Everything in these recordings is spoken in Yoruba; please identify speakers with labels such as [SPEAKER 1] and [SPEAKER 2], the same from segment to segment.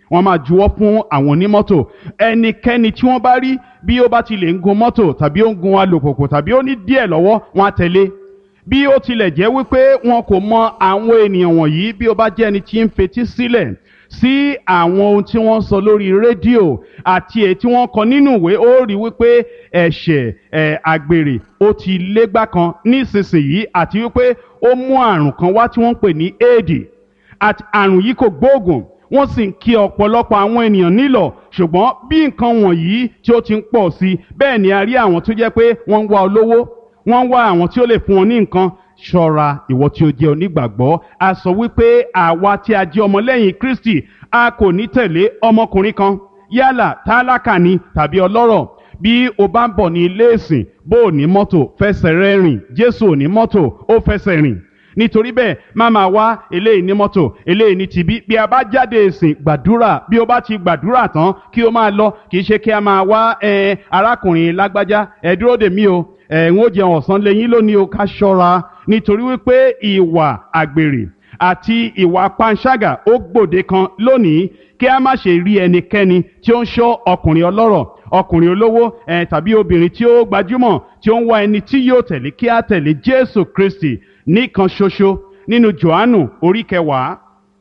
[SPEAKER 1] wọ́n máa juwọ́ fún àwọn onímọ́tò ẹnikẹ́ni tí wọ́n bá rí bí ó bá ti lè ń gun mọ́tò tàbí ó ń gun alùpùpù tàbí ó ní díẹ̀ lọ́wọ́ wọn á tẹ̀lé bí ó tilẹ̀ jẹ́ wípé wọn kò mọ àwọn ènìyàn wọ̀nyí bí ó bá jẹ́ ẹni tí ń fetí sílẹ̀ sí àwọn ohun tí wọ́n sọ lórí rédíò àti èyí tí wọ́n kọ nínú ìwé ó rí wípé ẹ̀ṣẹ̀ ẹ̀ àgbèrè ó ti légbá kan nísinsìnyí àti wípé ó mú àrùn kan wá tí wọ́n ń pè ní éèdì àti àrùn yìí kò gbóògùn wọ́n sì ń kí ọ̀pọ̀lọpọ̀ àwọn ènìyàn nílọ̀ ṣùgbọ́n bí nǹkan wọ̀nyí tí ó ti ń pọ̀ sí i bẹ́ẹ̀ ni a rí àwọn tó jẹ́ pé wọ́n ń wá olówó wọ́n ń wá àwọn tí ó lè fún wọn ní nǹkan ṣọ́ra ìwọ tí ó jẹ́ onígbàgbọ́ a sọ wípé àwa tí a jẹ́ ọmọlẹ́yìn Kristi a kò ní tẹ̀lé ọmọkùnrin kan yálà tálákà ni tàbí ọlọ́rọ̀ bí o bá ń bọ̀ ní ilé ìsìn bó o ní mọ́tò fẹsẹ̀ rẹ rìn Jésù ò ní mọ́tò ó fẹsẹ̀ rìn nítorí bẹ́ẹ̀ má máa wá eléyìí ní mọ́tò eléyìí ní tibí bí a bá jáde ìsìn gbàdúrà bí o bá ti gbàdúrà tán kí o máa lọ kì í ṣe kí a máa wá ẹ arákùnrin lágbájá ẹ dúró dè mí o ẹ ń ó jẹun ọ̀sán lẹ́yìn lónìí o ká ṣọ́ra nítorí wípé ìwà àgbèrè àti ìwà panṣágà ó gbòde kan lónìí kí a má ṣe rí ẹnikẹ́ni tí ó ń ṣọ́ ọkùnrin ọlọ́rọ̀ ọkùnrin olówó ẹ tàbí obìnrin tí ó gbajúmọ̀ tí ó ń wá ẹni tí yóò tẹ̀lé kí á tẹ̀lé Jésù Kristi nìkan ṣoṣo nínú Jòhánù orí kẹwàá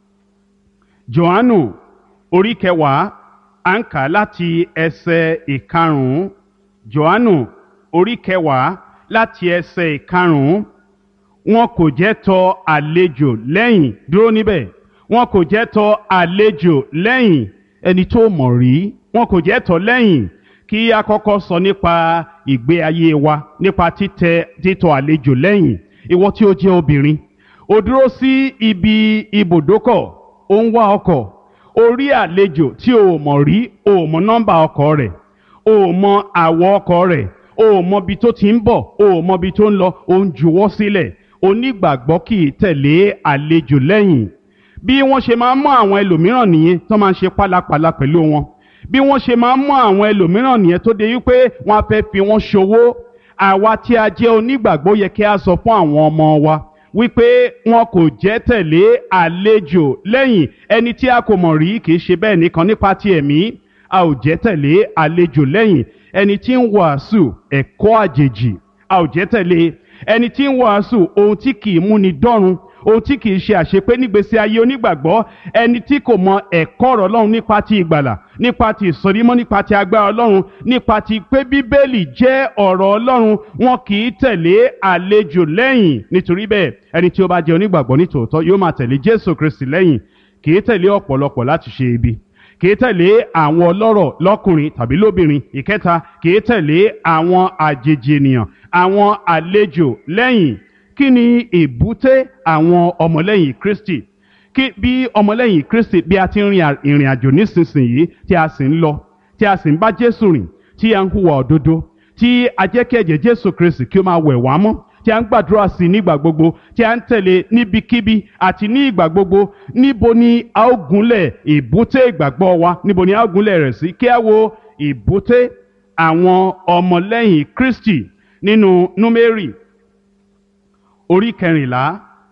[SPEAKER 1] Jòhánù orí kẹwàá à ń kà láti ẹsẹ̀ ìkarùn-ún Jòhánù orí kẹwàá láti ẹsẹ̀ ìkarùn-ún wọn kò jẹ́ tọ àlejò lẹ́yìn dúró níbẹ̀ wọn kò jẹ́ tọ àlejò lẹ́yìn ẹni tó mọ̀ rí wọn kò jẹ́ tọ lẹ́yìn kí a kọ́kọ́ sọ nípa ìgbé ayé wa nípa títẹ títọ̀ àlejò lẹ́yìn ìwọ tí ó jẹ́ obìnrin ó dúró sí ibi ibùdókọ̀ ó ń wá ọkọ̀ ó rí àlejò tí o mọ̀ rí o mọ̀ nọ́mbà ọkọ̀ rẹ̀ o mọ̀ àwọ̀ ọkọ̀ rẹ̀ o mọ̀ ibi tó ti ń bọ̀ o mọ̀ ibi tó ń lọ o ń juwọ́ sílẹ̀ onígbàgbọ́ kì í tẹ̀lé àlejò lẹ́yìn bí wọ́n ṣe máa ń mú àwọn ẹlòmíràn nìyẹn tó máa ń ṣe pálapàla pẹ̀lú wọn bí wọ́n ṣe máa ń mú àwọn ẹlòmíràn nìyẹn tó de wípé wọ́n á fẹ́ fi wọ́n ṣòwò àwa tí a jẹ́ onígbàgbọ́ yẹ kí a sọ fún àwọn ọmọ wa wípé wọn kò jẹ́ tẹ̀lé àlejò lẹ́yìn ẹni tí a kò mọ̀ rí kì í ṣe bẹ́ẹ̀ nìkan nípa ti ẹ̀mí a ò jẹ́ tẹ̀lé àlejò lẹ́yìn ẹni tí ń wàásù ẹ̀kọ́ àjèjì a ò jẹ́ tẹ̀lé ẹni tí ń wàásù ohun tí kì í múni dọ́run ohun tí kì í ṣe àṣepé nígbésí ayé onígbàgbọ́ ẹni tí kò mọ ẹ̀kọ́ ọ̀rọ̀ ọlọ́run nípa ti ìgbàlà nípa ti ìsọdímọ́ nípa ti agbára ọlọ́run nípa ti pé bíbélì jẹ́ ọ̀rọ̀ ọlọ́run wọn kì í tẹ̀lé àlejò lẹ́yìn nítorí bẹ́ẹ̀ ẹni tí ó bá jẹ́ onígbàgbọ́ nítòótọ́ yóò máa tẹ̀lé jésù kristi lẹ́yìn kì í tẹ̀lé ọ̀pọ̀lọpọ̀ láti ṣe ibi kì í tẹ̀lé àwọn ọlọ́rọ̀ lọ́kùnrin tàbí lóbìnrin ìkẹta kì í tẹ̀lé àwọn àjèjì ènìyàn àwọn àlejò lẹ́yìn kí ni èbúté àwọn ọmọlẹ́yìn kristi kí bí ọmọlẹ́yìn kristi bí a ti ń rin ìrìn àjò nísinsìnyí tí a sì ń lọ tí a sì ń bá jésù rìn tí a ń hùwà òdodo tí a jẹ́ kí ẹ̀jẹ̀ jésù kristi kí ó máa wẹ̀ wá mọ́ tí a ń gbàdúrà sí i nígbà gbogbo tí a ń tẹ̀lé níbikíbi àti ní ìgbà gbogbo níbo ni a ó gúnlẹ̀ ìbúté ìgbàgbọ́ wa níbo ni a ó gúnlẹ̀ rẹ̀ sí kí a wo ìbúté àwọn ọmọlẹ́yìn kristi nínú númérì orí kẹrìnlá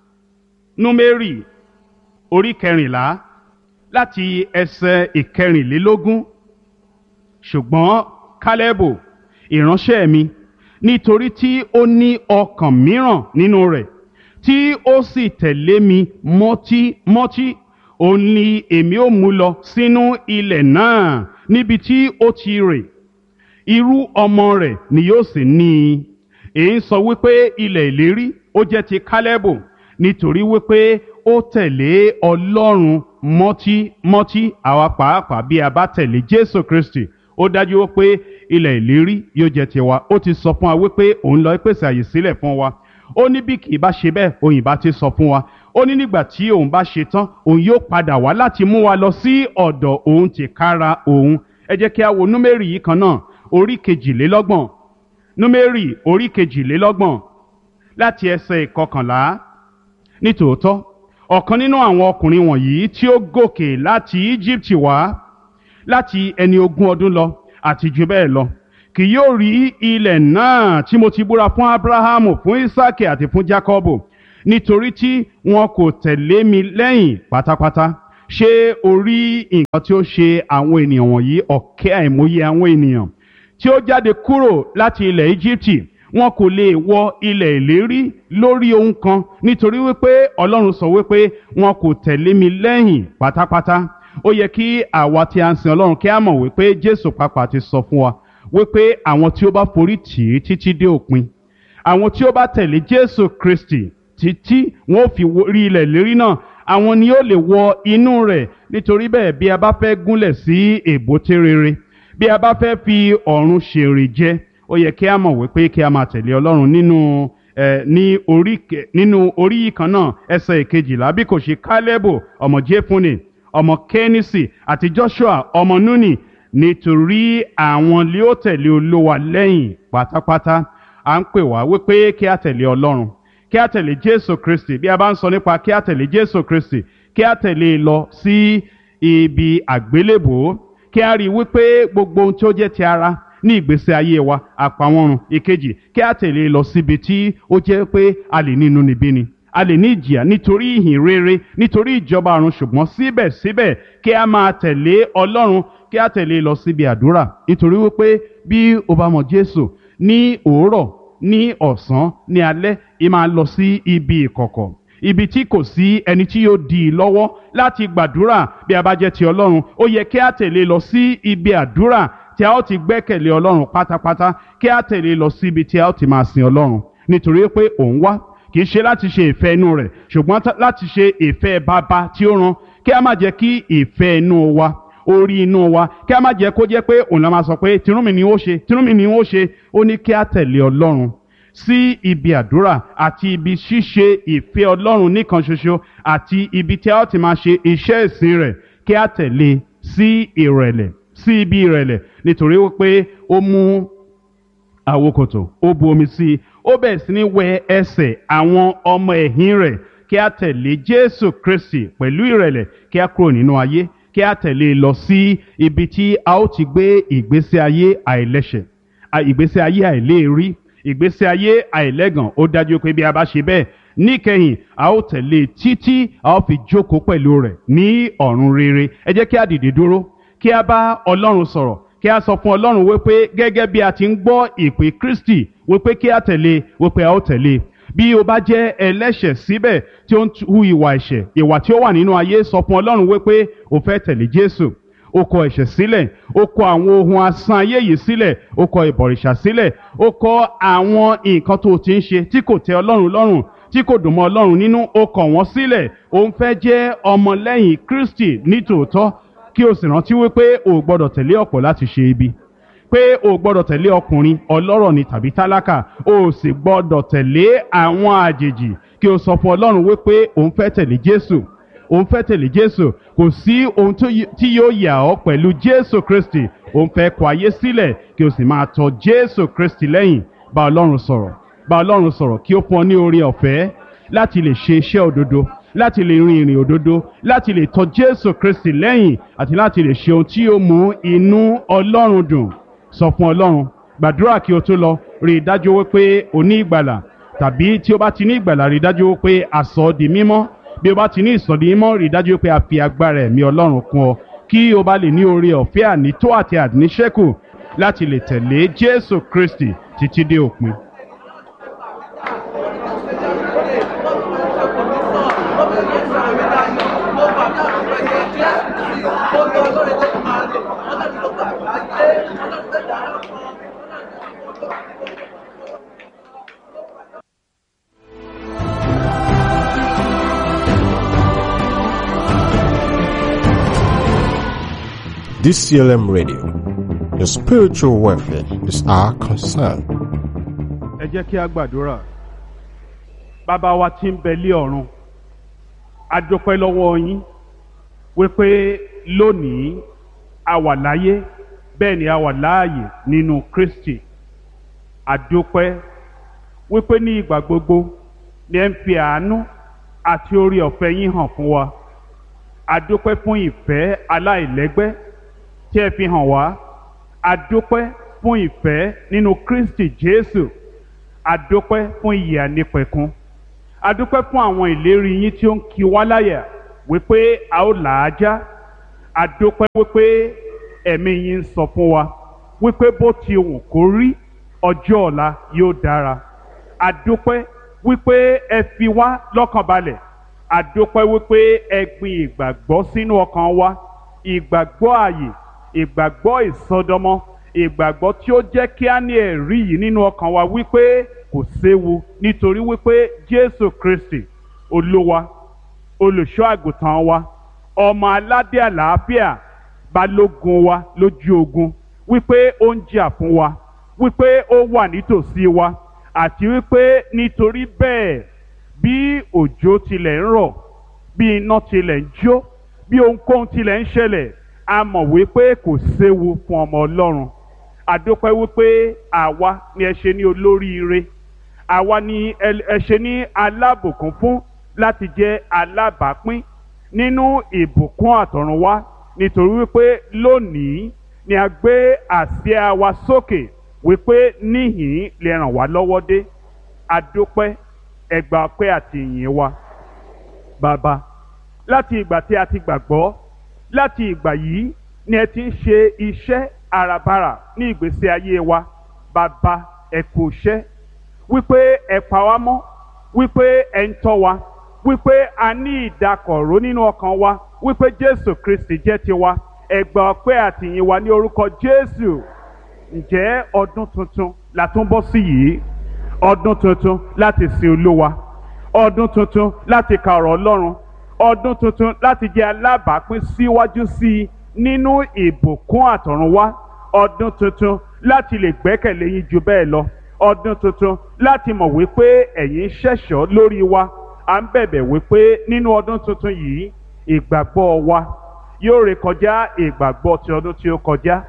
[SPEAKER 1] númérì orí kẹrìnlá láti ẹsẹ̀ ìkẹrìnlélógún ṣùgbọ́n kálẹ́bù ìránṣẹ́ mi nítorí tí ó ní ọkàn mìíràn nínú rẹ̀ tí ó sì tẹ̀lé mi mọ́tímọ́tí òun ni èmi ó mú lọ sínú ilẹ̀ náà níbi tí ó ti rè irú ọmọ rẹ̀ ni yóò sì ní i èyí ń sọ wípé ilẹ̀ ìlérí ó jẹ́ ti kálẹ́bù nítorí wípé ó tẹ̀lé ọlọ́run mọ́tímọ́tí àwa pàápàá bí a bá tẹ̀lé jésù kristi ó dájú wípé ilẹ̀ ìlérí yóò jẹ́ tiwa ó ti sọ fún wa wípé òun lọ pèsè àyè sílẹ̀ fún wa ó ní bí kì í bá ṣe bẹ́ẹ̀ òun ìbá ti sọ fún wa ó ní nígbà tí òun bá ṣe tán òun yóò padà wá láti mú wa lọ sí ọ̀dọ̀ òun tìkára òun ẹ jẹ́ kí a wo númérì yìí kan náà orí kejìlélọ́gbọ̀n númérì orí kejìlélọ́gbọ̀n láti ẹsẹ̀ ìkọkànlá nítòótọ́ ọ̀kan nínú àwọn ọkùnrin wọ̀nyí tí ó gòkè láti Íjíbítì wá láti ẹni ogún ọdún lọ àti jù bẹ́ẹ̀ lọ kì yóò rí ilẹ̀ náà tí mo ti búra fún Ábúráhámù fún Ísákì àti fún Jákọ́bù nítorí tí wọn kò tẹ̀lé mi lẹ́yìn pátápátá ṣé o rí nǹkan tí ó ṣe àwọn ènìyàn wọ̀nyí ọ̀kẹ́ àìmọye àwọn ènìyàn tí ó jáde kúrò láti ilẹ̀ Íjíbítì wọn kò lè wọ ilẹ̀ ìlérí lórí ohun kan nítorí wípé Ọlọ́run sọ wípé wọn kò tẹ̀lé mi lẹ́yìn pátápátá ó yẹ kí àwa tí a ń sin Ọlọ́run kí a mọ̀ wípé Jésù pàápàá ti sọ fún wa wípé àwọn tí ó bá forí tì í títí dé òpin àwọn tí ó bá tẹ̀lé Jésù Kristi títí wọn ò fi rí ilẹ̀ ìlérí náà àwọn ni ó lè wọ inú rẹ̀ nítorí bẹ́ẹ̀ bí a bá fẹ́ gúnlẹ̀ sí èbúté rere bí a bá fẹ́ fi ọ̀run ṣèrè jẹ ó yẹ kí a mọ̀ wípé kí a máa tẹ̀lé Ọlọ́run nínú ẹ ní orí nínú orí yìí kan náà ẹsẹ̀ ìkejìlá bí kò ṣe Kálẹ́bù ọmọ Jéfúnè ọmọ Kẹ́nísì àti Joshua ọmọ Núnì nítorí àwọn lé ó tẹ̀lé Olúwa lẹ́yìn pátápátá à ń pè wá wípé kí a tẹ̀lé Ọlọ́run kí a tẹ̀lé Jésù Kristi bí a bá ń sọ nípa kí a tẹ̀lé Jésù Kristi kí a tẹ̀lé e lọ sí ibi àgbélébòó kí a rí i wípé gbogbo ohun tí ó jẹ́ ti ara ní ìgbésí ayé wa àpamọ́run ìkejì kí a tẹ̀lé e lọ síbi tí ó jẹ́ pé a lè ní inúnibíni a lè ní ìjìyà nítorí ìhìn rere nítorí ìjọba ọ̀run ṣùgbọ́n síbẹ̀síbẹ̀ kí a máa tẹ̀lé Ọlọ́run kí a tẹ̀lé e lọ síbi àdúrà nítorí wípé bí o bá mọ Jésù ní òwúrọ̀ ní ọ̀sán ní alẹ́ ì máa lọ sí ibi ìkọ̀kọ̀ ibi tí kò sí ẹni tí yóò dì í lọ́wọ́ láti gbàdúrà bí a bá jẹ́ ti Ọlọ́run ó yẹ kí a tẹ̀lé lọ sí ibi àdúrà tí a ó ti gbẹ́kẹ̀lé Ọlọ́run pátápátá kí a tẹ̀lé lọ sí ibi tí a ó ti máa sin Ọlọ́run nítorí pé òun wá kì í ṣe láti ṣe ìfẹ́ inú rẹ̀ ṣùgbọ́n láti ṣe ìfẹ́ bàbá tí ó rán kí a má jẹ́ kí ìfẹ́ inú wa orí inú wa kí a má jẹ́ kó jẹ́ pé òun la máa sọ pé tinúmi ni ó ṣe tinúmi ni ó ṣe ó ní kí a tẹ̀lé Ọlọ́run sí ibi àdúrà àti ibi ṣíṣe ìfẹ́ Ọlọ́run nìkan ṣoṣo àti ibi tí a ó ti máa ṣe iṣẹ́ ìsìn rẹ̀ kí a tẹ̀lé sí ìrẹ̀lẹ̀ sí ibi ìrẹ̀lẹ̀ nítorí wípé ó mú àwokòtò ó bu omi sí i ó bẹ̀rẹ̀ sí ní wẹ ẹsẹ̀ àwọn ọmọ ẹ̀yìn rẹ̀ kí a tẹ̀lé Jésù Kristi pẹ̀lú ìrẹ̀lẹ̀ kí a kúrò nínú ayé kí a tẹ̀lé lọ sí ibi tí a ó ti gbé ìgbésí ayé àìlẹ́ṣẹ̀ ìgbésí ayé àìléèrí ìgbésí ayé àìlẹ́gàn ó dájú pé bí a bá ṣe bẹ́ẹ̀ níkẹyìn a ó tẹ̀lé títí a ó fi jókòó pẹ̀lú rẹ̀ ní ọ̀run rere ẹ jẹ́ kí a dìde dúró kí a bá Ọlọ́run sọ̀rọ̀ kí a sọ fún Ọlọ́run wípé gẹ́gẹ́ bí a ti ń gbọ́ ìpè Kristi wípé kí a tẹ̀lé wípé a ó tẹ̀lé bí o bá jẹ́ ẹlẹ́ṣẹ̀ síbẹ̀ tí ó ń hu ìwà ẹ̀ṣẹ̀ ìwà tí ó wà nínú ayé sọ fún Ọlọ́run wípé o fẹ́ tẹ̀lé Jésù o kọ ẹ̀ṣẹ̀ sílẹ̀ o kọ àwọn ohun asán ayé yìí sílẹ̀ o kọ ìbọ̀rìṣà sílẹ̀ o kọ àwọn nǹkan tó o ti ń ṣe tí kò tẹ́ Ọlọ́run lọ́rùn tí kò dùn mọ́ Ọlọ́run nínú o kọ̀ wọ́n sílẹ̀ o ń fẹ́ jẹ́ ọmọlẹ́yìn Kristi nítòótọ́ kí o sì rántí wípé o ò gbọ́dọ̀ tẹ̀lé ọ̀pọ̀ láti ṣe ibi pé o ò gbọ́dọ̀ tẹ̀lé ọkùnrin ọlọ́rọ̀ ni tàbí tálákà o ò sì gbọ́dọ̀ tẹ̀lé àwọn àjèjì kí o sọ fún Ọlọ́run wípé o ń fẹ́ tẹ̀lé Jésù o ń fẹ́ tẹ̀lé Jésù kò sí ohun tí yóò yà ọ́ pẹ̀lú Jésù Kristi o ń fẹ́ kọ ayé sílẹ̀ kí o sì máa tọ̀ Jésù Kristi lẹ́yìn bá Ọlọ́run sọ̀rọ̀ bá Ọlọ́run sọ̀rọ̀ kí ó fún ọ ní oore ọ̀fẹ́ láti lè ṣe iṣẹ́ òdodo láti lè rin ìrìn òdodo láti lè tọ̀ Jésù Kristi lẹ́yìn àti láti lè ṣe ohun tí yóò mú inú Ọlọ́run dùn sọ fún Ọlọ́run gbàdúrà kí o tó lọ rí i dájú wípé o ní ìgbàlà tàbí tí o bá ti ní ìgbàlà rí i dájú wípé a sọ ọ́ di mímọ́ bí o bá ti ní ìsọ̀dí mímọ́ rí i dájú wípé a fi agbára ẹ̀mí Ọlọ́run kún ọ kí o bá lè ní oore ọ̀fẹ́ ànító àti àníṣẹ́kù láti lè tẹ̀lé Jésù Kristi títí dé òpin.
[SPEAKER 2] DCLM Radio. Your spiritual welfare is our concern.
[SPEAKER 1] ẹ jẹ́ kí a gbàdúrà bàbá wa tí ń bẹ lé ọ̀run a dúpẹ́ lọ́wọ́ yín wípé lónìí a wà láyé bẹ́ẹ̀ ni a wà láàyè nínú Kristi a dúpẹ́ wípé ní ìgbà gbogbo ni ẹ ń fi àánú àti orí ọ̀fẹ́ yín hàn fún wa a dúpẹ́ fún ìfẹ́ aláìlẹ́gbẹ́ tí ẹ fi hàn wá a dúpẹ́ fún ìfẹ́ nínú Kristi Jésù a dúpẹ́ fún ìyè ànípẹ̀kun a dúpẹ́ fún àwọn ìlérí yín tí ó ń kí wá láyà wípé a ó là á já àdópẹ́ wípé ẹ̀mí yín ń sọ fún wa wípé bó ti wù kó rí ọjọ́ ọ̀la yóò dára àdópẹ́ wípé ẹ fi wá lọ́kàn balẹ̀ àdópẹ́ wípé ẹ gbin ìgbàgbọ́ sínú ọkàn wa ìgbàgbọ́ ààyè ìgbàgbọ́ ìsọdọmọ ìgbàgbọ́ tí ó jẹ́ kí á ní ẹ̀rí yìí nínú ọkàn wa wípé kò séwu nítorí wípé Jésù Kristi olúwa olùṣọ́ àgùntàn wa ọmọ aládé àlàáfíà balógun wa lójú ogun wípé ó ń jà fún wa wípé ó wà nítòsí wa àti wípé nítorí bẹ́ẹ̀ bí òjò tilẹ̀ ń rọ̀ bí iná tilẹ̀ ń jó bí ohunkóhun tilẹ̀ ń ṣẹlẹ̀ a mọ̀ wípé kò séwu fún ọmọ Ọlọ́run àdópẹ́ wípé àwa ni ẹ ṣe ní olóríire àwa ni ẹ ṣe ní alábùkún fún láti jẹ́ alábàápín nínú ìbùkún àtọ̀runwá nítorí wípé lónìí ni a gbé àsíá wa sókè wípé níhìn lè ràn wá lọ́wọ́ dé àdópẹ́ ẹgbà ọpẹ́ àti ìyìn wa bàbá láti ìgbà tí a ti gbàgbọ́ láti ìgbà yìí ni ẹ ti ń ṣe iṣẹ́ àràbarà ní ìgbésí ayé wa bàbá ẹ kú iṣẹ́ wípé ẹ pa wá mọ́ wípé ẹ ń tọ́ wa wípé a ní ìdákọ̀ró nínú ọkàn wa wípé Jésù Kristi jẹ́ tiwa ẹ gbà ọpẹ́ àti ìyìn wa ní orúkọ Jésù ǹjẹ́ ọdún tuntun la tún bọ́ sí yìí ọdún tuntun láti sin Olúwa ọdún tuntun láti ka ọ̀rọ̀ Ọlọ́run ọdún tuntun láti jẹ́ alábàápín síwájú sí i nínú ìbùkún àtọ̀runwá ọdún tuntun láti lè gbẹ́kẹ̀lé yín ju bẹ́ẹ̀ lọ ọdún tuntun láti mọ̀ wípé ẹ̀yin ṣẹ̀ṣọ́ lórí wa à ń bẹ̀bẹ̀ wípé nínú ọdún tuntun yìí ìgbàgbọ́ wa yóò rékọjá ìgbàgbọ́ ti ọdún tí ó kọjá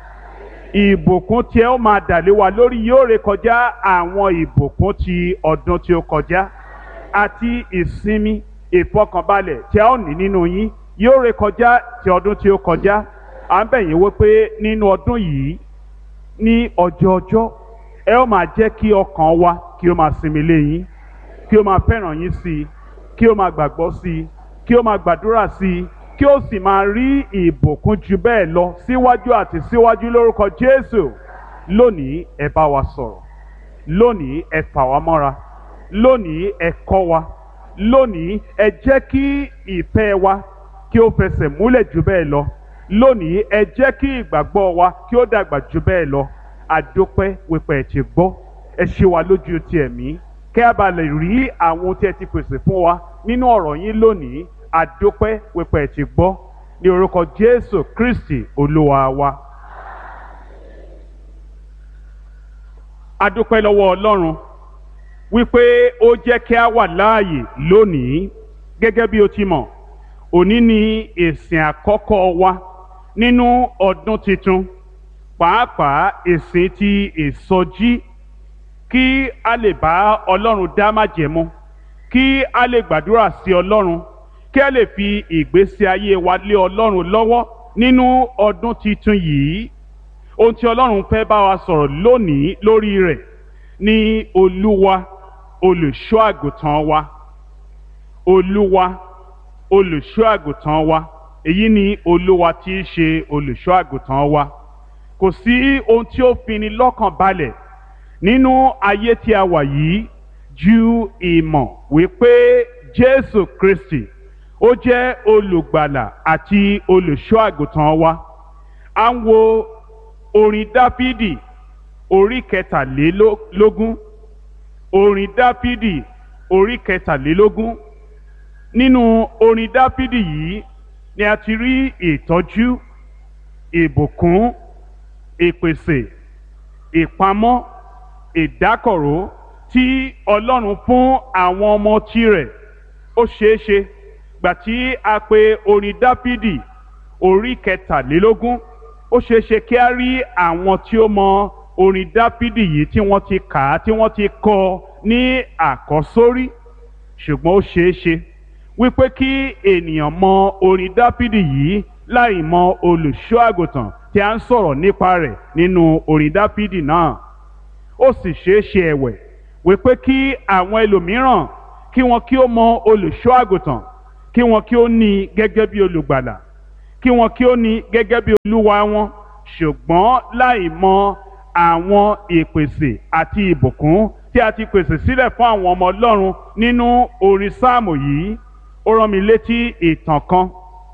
[SPEAKER 1] ìbùkún tí ẹ ó máa dàlé wa lórí yóò rékọjá àwọn ìbùkún ti ọdún tí ó kọjá àti ìsinmi ìfọkànbalẹ̀ tí a ó ní nínú yín yóò rékọjá ti ọdún tí ó kọjá à ń bẹ̀ yín wípé nínú ọdún yìí ní ọjọ́ ọjọ́ ẹ ó máa jẹ́ kí ọkàn wa kí ó máa sinmi lé yín kí ó máa fẹ́ràn yín sí i kí ó máa gbàgbọ́ sí i kí ó máa gbàdúrà sí i kí ó sì máa rí ìbùkún ju bẹ́ẹ̀ lọ síwájú àti síwájú lórúkọ Jésù lónìí ẹ bá wa sọ̀rọ̀ lónìí ẹ fà wá mọ́ra lónìí ẹ kọ́ wa lónìí ẹ jẹ́ kí ìfẹ́ wa kí ó fẹsẹ̀ múlẹ̀ ju bẹ́ẹ̀ lọ lónìí ẹ jẹ́ kí ìgbàgbọ́ wa kí ó dàgbà ju bẹ́ẹ̀ lọ àdópẹ́ wípé ẹ ti gbọ́ ẹ ṣe wa lójú ti ẹ̀mí kẹ́ a bá lè rí àwọn tí ẹ ti pèsè fún wa nínú ọ̀rọ̀ yín lónìí àdópẹ́ wípé ẹ ti gbọ́ ní orúkọ Jésù Kristi Olúwa wa. àdópẹ́ lọ́wọ́ Ọlọ́run wípé ó jẹ́ kí a wà láàyè lónìí gẹ́gẹ́ bí o ti mọ̀ òní ni ìsìn àkọ́kọ́ wa nínú ọdún tuntun pàápàá ìsìn ti ìsọjí kí a lè bá Ọlọ́run dá májẹ̀mú kí a lè gbàdúrà sí Ọlọ́run kí a lè fi ìgbésí ayé wa lé Ọlọ́run lọ́wọ́ nínú ọdún tuntun yìí ohun tí Ọlọ́run fẹ́ bá wa sọ̀rọ̀ lónìí lórí rẹ̀ ní Olúwa olùṣọ́ àgùntàn wa Olúwa olùṣọ́ àgùntàn wa èyí ni Olúwa tí í ṣe olùṣọ́ àgùntàn wa kò sí ohun tí ó fini lọ́kàn balẹ̀ nínú ayé tí a wà yìí ju ìmọ̀ wípé Jésù Kristi ó jẹ́ olùgbàlà àti olùṣọ́ àgùntàn wa à ń wo orin Dáfídì orí kẹtàlélógún orin Dáfídì orí kẹtàlélógún nínú orin Dáfídì yìí ni a ti rí ìtọ́jú ìbùkún ìpèsè ìpamọ́ ìdákọ̀ró tí Ọlọ́run fún àwọn ọmọ tirẹ̀ ó ṣeé ṣe gbà tí a pè orin Dáfídì orí kẹtàlélógún ó ṣeé ṣe kí a rí àwọn tí ó mọ orin Dáfídì yìí tí wọ́n ti kà á tí wọ́n ti kọ ní àkọ́sórí ṣùgbọ́n ó ṣeé ṣe wípé kí ènìyàn mọ orin Dáfídì yìí láì mọ olùṣọ́ àgùntàn tí a ń sọ̀rọ̀ nípa rẹ̀ nínú orin Dáfídì náà ó sì ṣeé ṣe ẹ̀wẹ̀ wípé kí àwọn ẹlòmíràn kí wọn kí ó mọ olùṣọ́ àgùntàn kí wọn kí ó ní i gẹ́gẹ́ bí olùgbàlà kí wọn kí ó ní i gẹ́gẹ́ bí olúwa wọn ṣùgbọ́n láì mọ àwọn ìpèsè àti ìbùkún tí a ti pèsè sílẹ̀ fún àwọn ọmọ ọlọ́run nínú orin sáàmù yìí ó rán mi létí ìtàn kan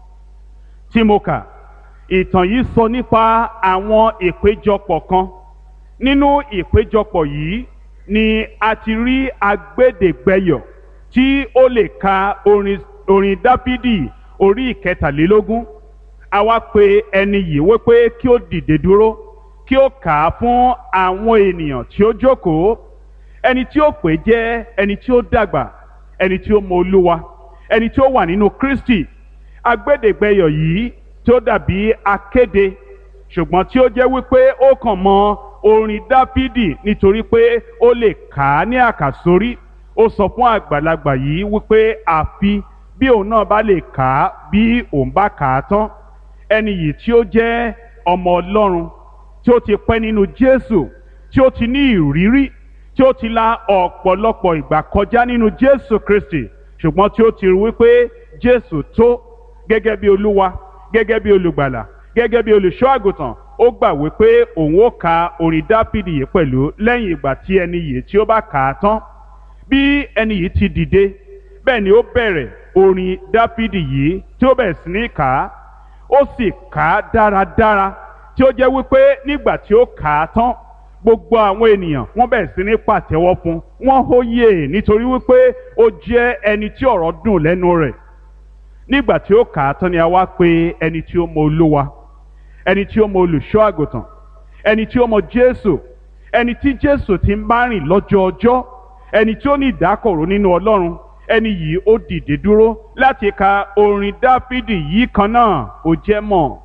[SPEAKER 1] tí mo kà ìtàn yìí sọ nípa àwọn ìpéjọpọ̀ kan nínú ìpéjọpọ̀ yìí ni a ti rí agbẹ́dẹ̀gbẹ́yọ̀ tí ó lè ka orin orin dáfídì orí ìkẹtàlélógún a wá pe ẹni yìí wípé kí ó dìde dúró kí ó kà á fún àwọn ènìyàn tí ó jókòó ẹni tí ó pè jẹ́ ẹni tí ó dàgbà ẹni tí ó mọ olúwa ẹni tí ó wà nínú kristi agbẹ́dẹ̀gbẹ́yọ̀ yìí tí ó dàbí akéde ṣùgbọ́n tí ó jẹ́ wípé ó kàn mọ orin dáfídì nítorí pé ó lè kà á ní àkàsórí ó sọ fún àgbàlagbà yìí wípé àfi bí òun náà bá lè kà á bí òun bá kà á tán ẹni yìí tí ó jẹ́ ọmọ ọlọ́run tí ó ti pẹ́ nínú jésù tí ó ti ní ìrírí tí ó ti la ọ̀pọ̀lọpọ̀ ìgbà kọjá nínú jésù kristi ṣùgbọ́n tí ó ti rí wípé jésù tó gẹ́gẹ́ bí olúwa gẹ́gẹ́ bí olùgbàlà gẹ́gẹ́ bí olùṣọ́ àgùntàn ó gbà wípé òun ó ka orin dáfídì yìí pẹ̀lú lẹ́yìn ìgbà tí ẹni yìí tí ó bá kà á tán bí ẹni yìí ti dìde bẹ́ẹ̀ ni ó bẹ̀rẹ̀ orin dáfídì yìí tí ó bẹ̀rẹ̀ sí ní kà á ó sì kà á dáradára tí ó jẹ́ wípé nígbà tí ó kà á tán gbogbo àwọn ènìyàn wọ́n bẹ̀rẹ̀ sí ní pàtẹ́wọ́ fún wọ́n hóyè nítorí wípé ó jẹ́ ẹni tí ọ̀rọ̀ dùn lẹ́nu rẹ̀ nígbà tí ó kà á tán ni a wá pè ẹni tí ó mọ olúwa ẹni tí ó mọ olùṣọ́ àgùntàn ẹni tí ó mọ jésù ẹni tí jésù ti ń bá rìn lọ́jọ́ ọjọ́ ẹni tí ó ní ìdákọ̀ró nínú ọlọ́run ẹni yìí ó dìde dúró láti ka orin dáfídì yìí kan náà ó jẹ́ mọ̀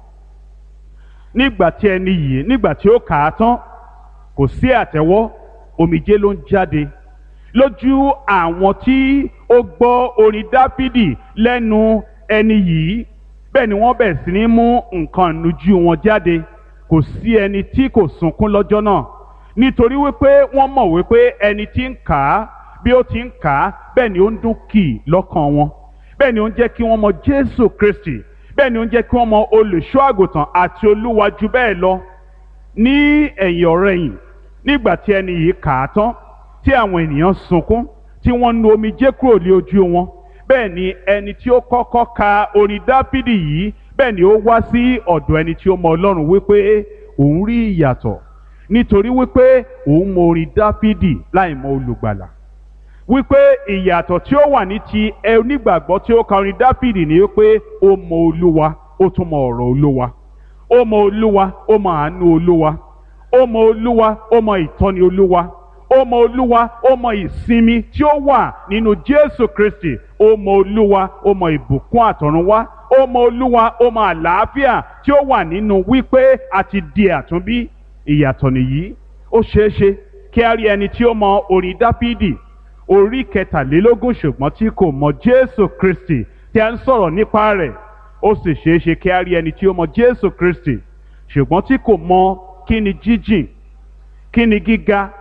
[SPEAKER 1] nígbà tí ẹni yìí nígbà tí ó kà á tán kò sí àtẹ́wọ́ omijé ló ń jáde lójú àwọn tí ó gbọ́ orin dáfídì lẹ́nu ẹni yìí bẹ́ẹ̀ ni wọ́n bẹ̀rẹ̀ sí ní mú nǹkan ìnujú wọn jáde kò sí ẹni tí kò sunkún lọ́jọ́ náà nítorí wípé wọ́n mọ̀ wípé ẹni tí ń kà á bí ó ti ń kà á bẹ́ẹ̀ ni ó ń dún kì í lọ́kàn wọn bẹ́ẹ̀ ni ó ń jẹ́ kí wọ́n mọ Jésù Kristi bẹ́ẹ̀ ni ó ń jẹ́ kí wọ́n mọ olùṣọ́ àgùntàn àti olúwa jù bẹ́ẹ̀ lọ ní ẹ̀yìn ọ̀rẹ̀yìn nígbà tí ẹni yìí kà á tán tí àwọn ènìyàn sunkún tí wọ́n nu omijé kúrò lé ojú wọn bẹ́ẹ̀ ni ẹni tí ó kọ́kọ́ ka orin dáfídì yìí bẹ́ẹ̀ ni ó wá sí ọ̀dọ̀ ẹni tí ó mọ ọlọ́run wípé òun rí ìyàtọ̀ nítorí wípé òun mọ orin dáfídì láì mọ olùgbàlà wípé ìyàtọ̀ tí ó wà ní ti ẹ onígbàgbọ́ tí ó ka orin dáfídì ni wípé ó mọ olúwa ó tún mọ ọ̀rọ̀ olúwa ó mọ olúwa ó mọ àánú olúwa ó mọ olúwa ó mọ ìtọ́ni olúwa ó mọ olúwa ó mọ ìsinmi tí ó wà nínú jésù kristi ó mọ olúwa ó mọ ìbùkún àtọ̀runwá ó mọ olúwa ó mọ àlàáfíà tí ó wà nínú wípé a ti di àtúnbí ìyàtọ̀ nìyí ó ṣeé ṣe kí a rí ẹni tí ó mọ orin dáfídì orí kẹtàlélógún ṣùgbọ́n tí kò mọ jésù kristi tí a ń sọ̀rọ̀ nípa rẹ̀ ó sì ṣeé ṣe kí a rí ẹni tí ó mọ jésù kristi ṣùgbọ́n tí kò mọ kí ni jíjìn kí ni gíga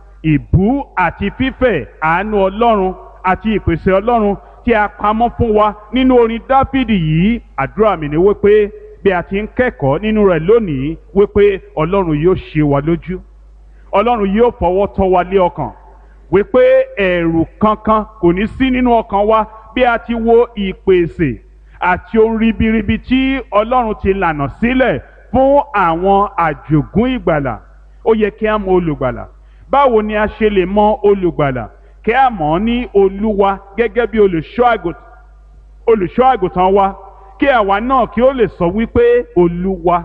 [SPEAKER 1] ìbú àti fífẹ̀ àánú ọlọ́run àti ìpèsè ọlọ́run tí a pamọ́ fún wa nínú orin dáfídì yìí àdúrà mi ni wípé bí a ti ń kẹ́kọ̀ọ́ nínú rẹ̀ lónìí wípé ọlọ́run yóò ṣe wa lójú ọlọ́run yóò fọwọ́ tọ́ wa lé ọkàn wípé ẹ̀rù kankan kò ní sí nínú ọkàn wa bí a ti wo ìpèsè àti ohun ribiribi tí ọlọ́run ti lànà sílẹ̀ fún àwọn àjògún ìgbàlà ó yẹ kí a mọ olùgbàlà báwo ni a ṣe lè mọ olùgbàlà kí a mọ̀ ọ́ ní olúwa gẹ́gẹ́ bí olùṣọ́ àgùntàn wa kí àwa náà kí ó lè sọ wípé olúwa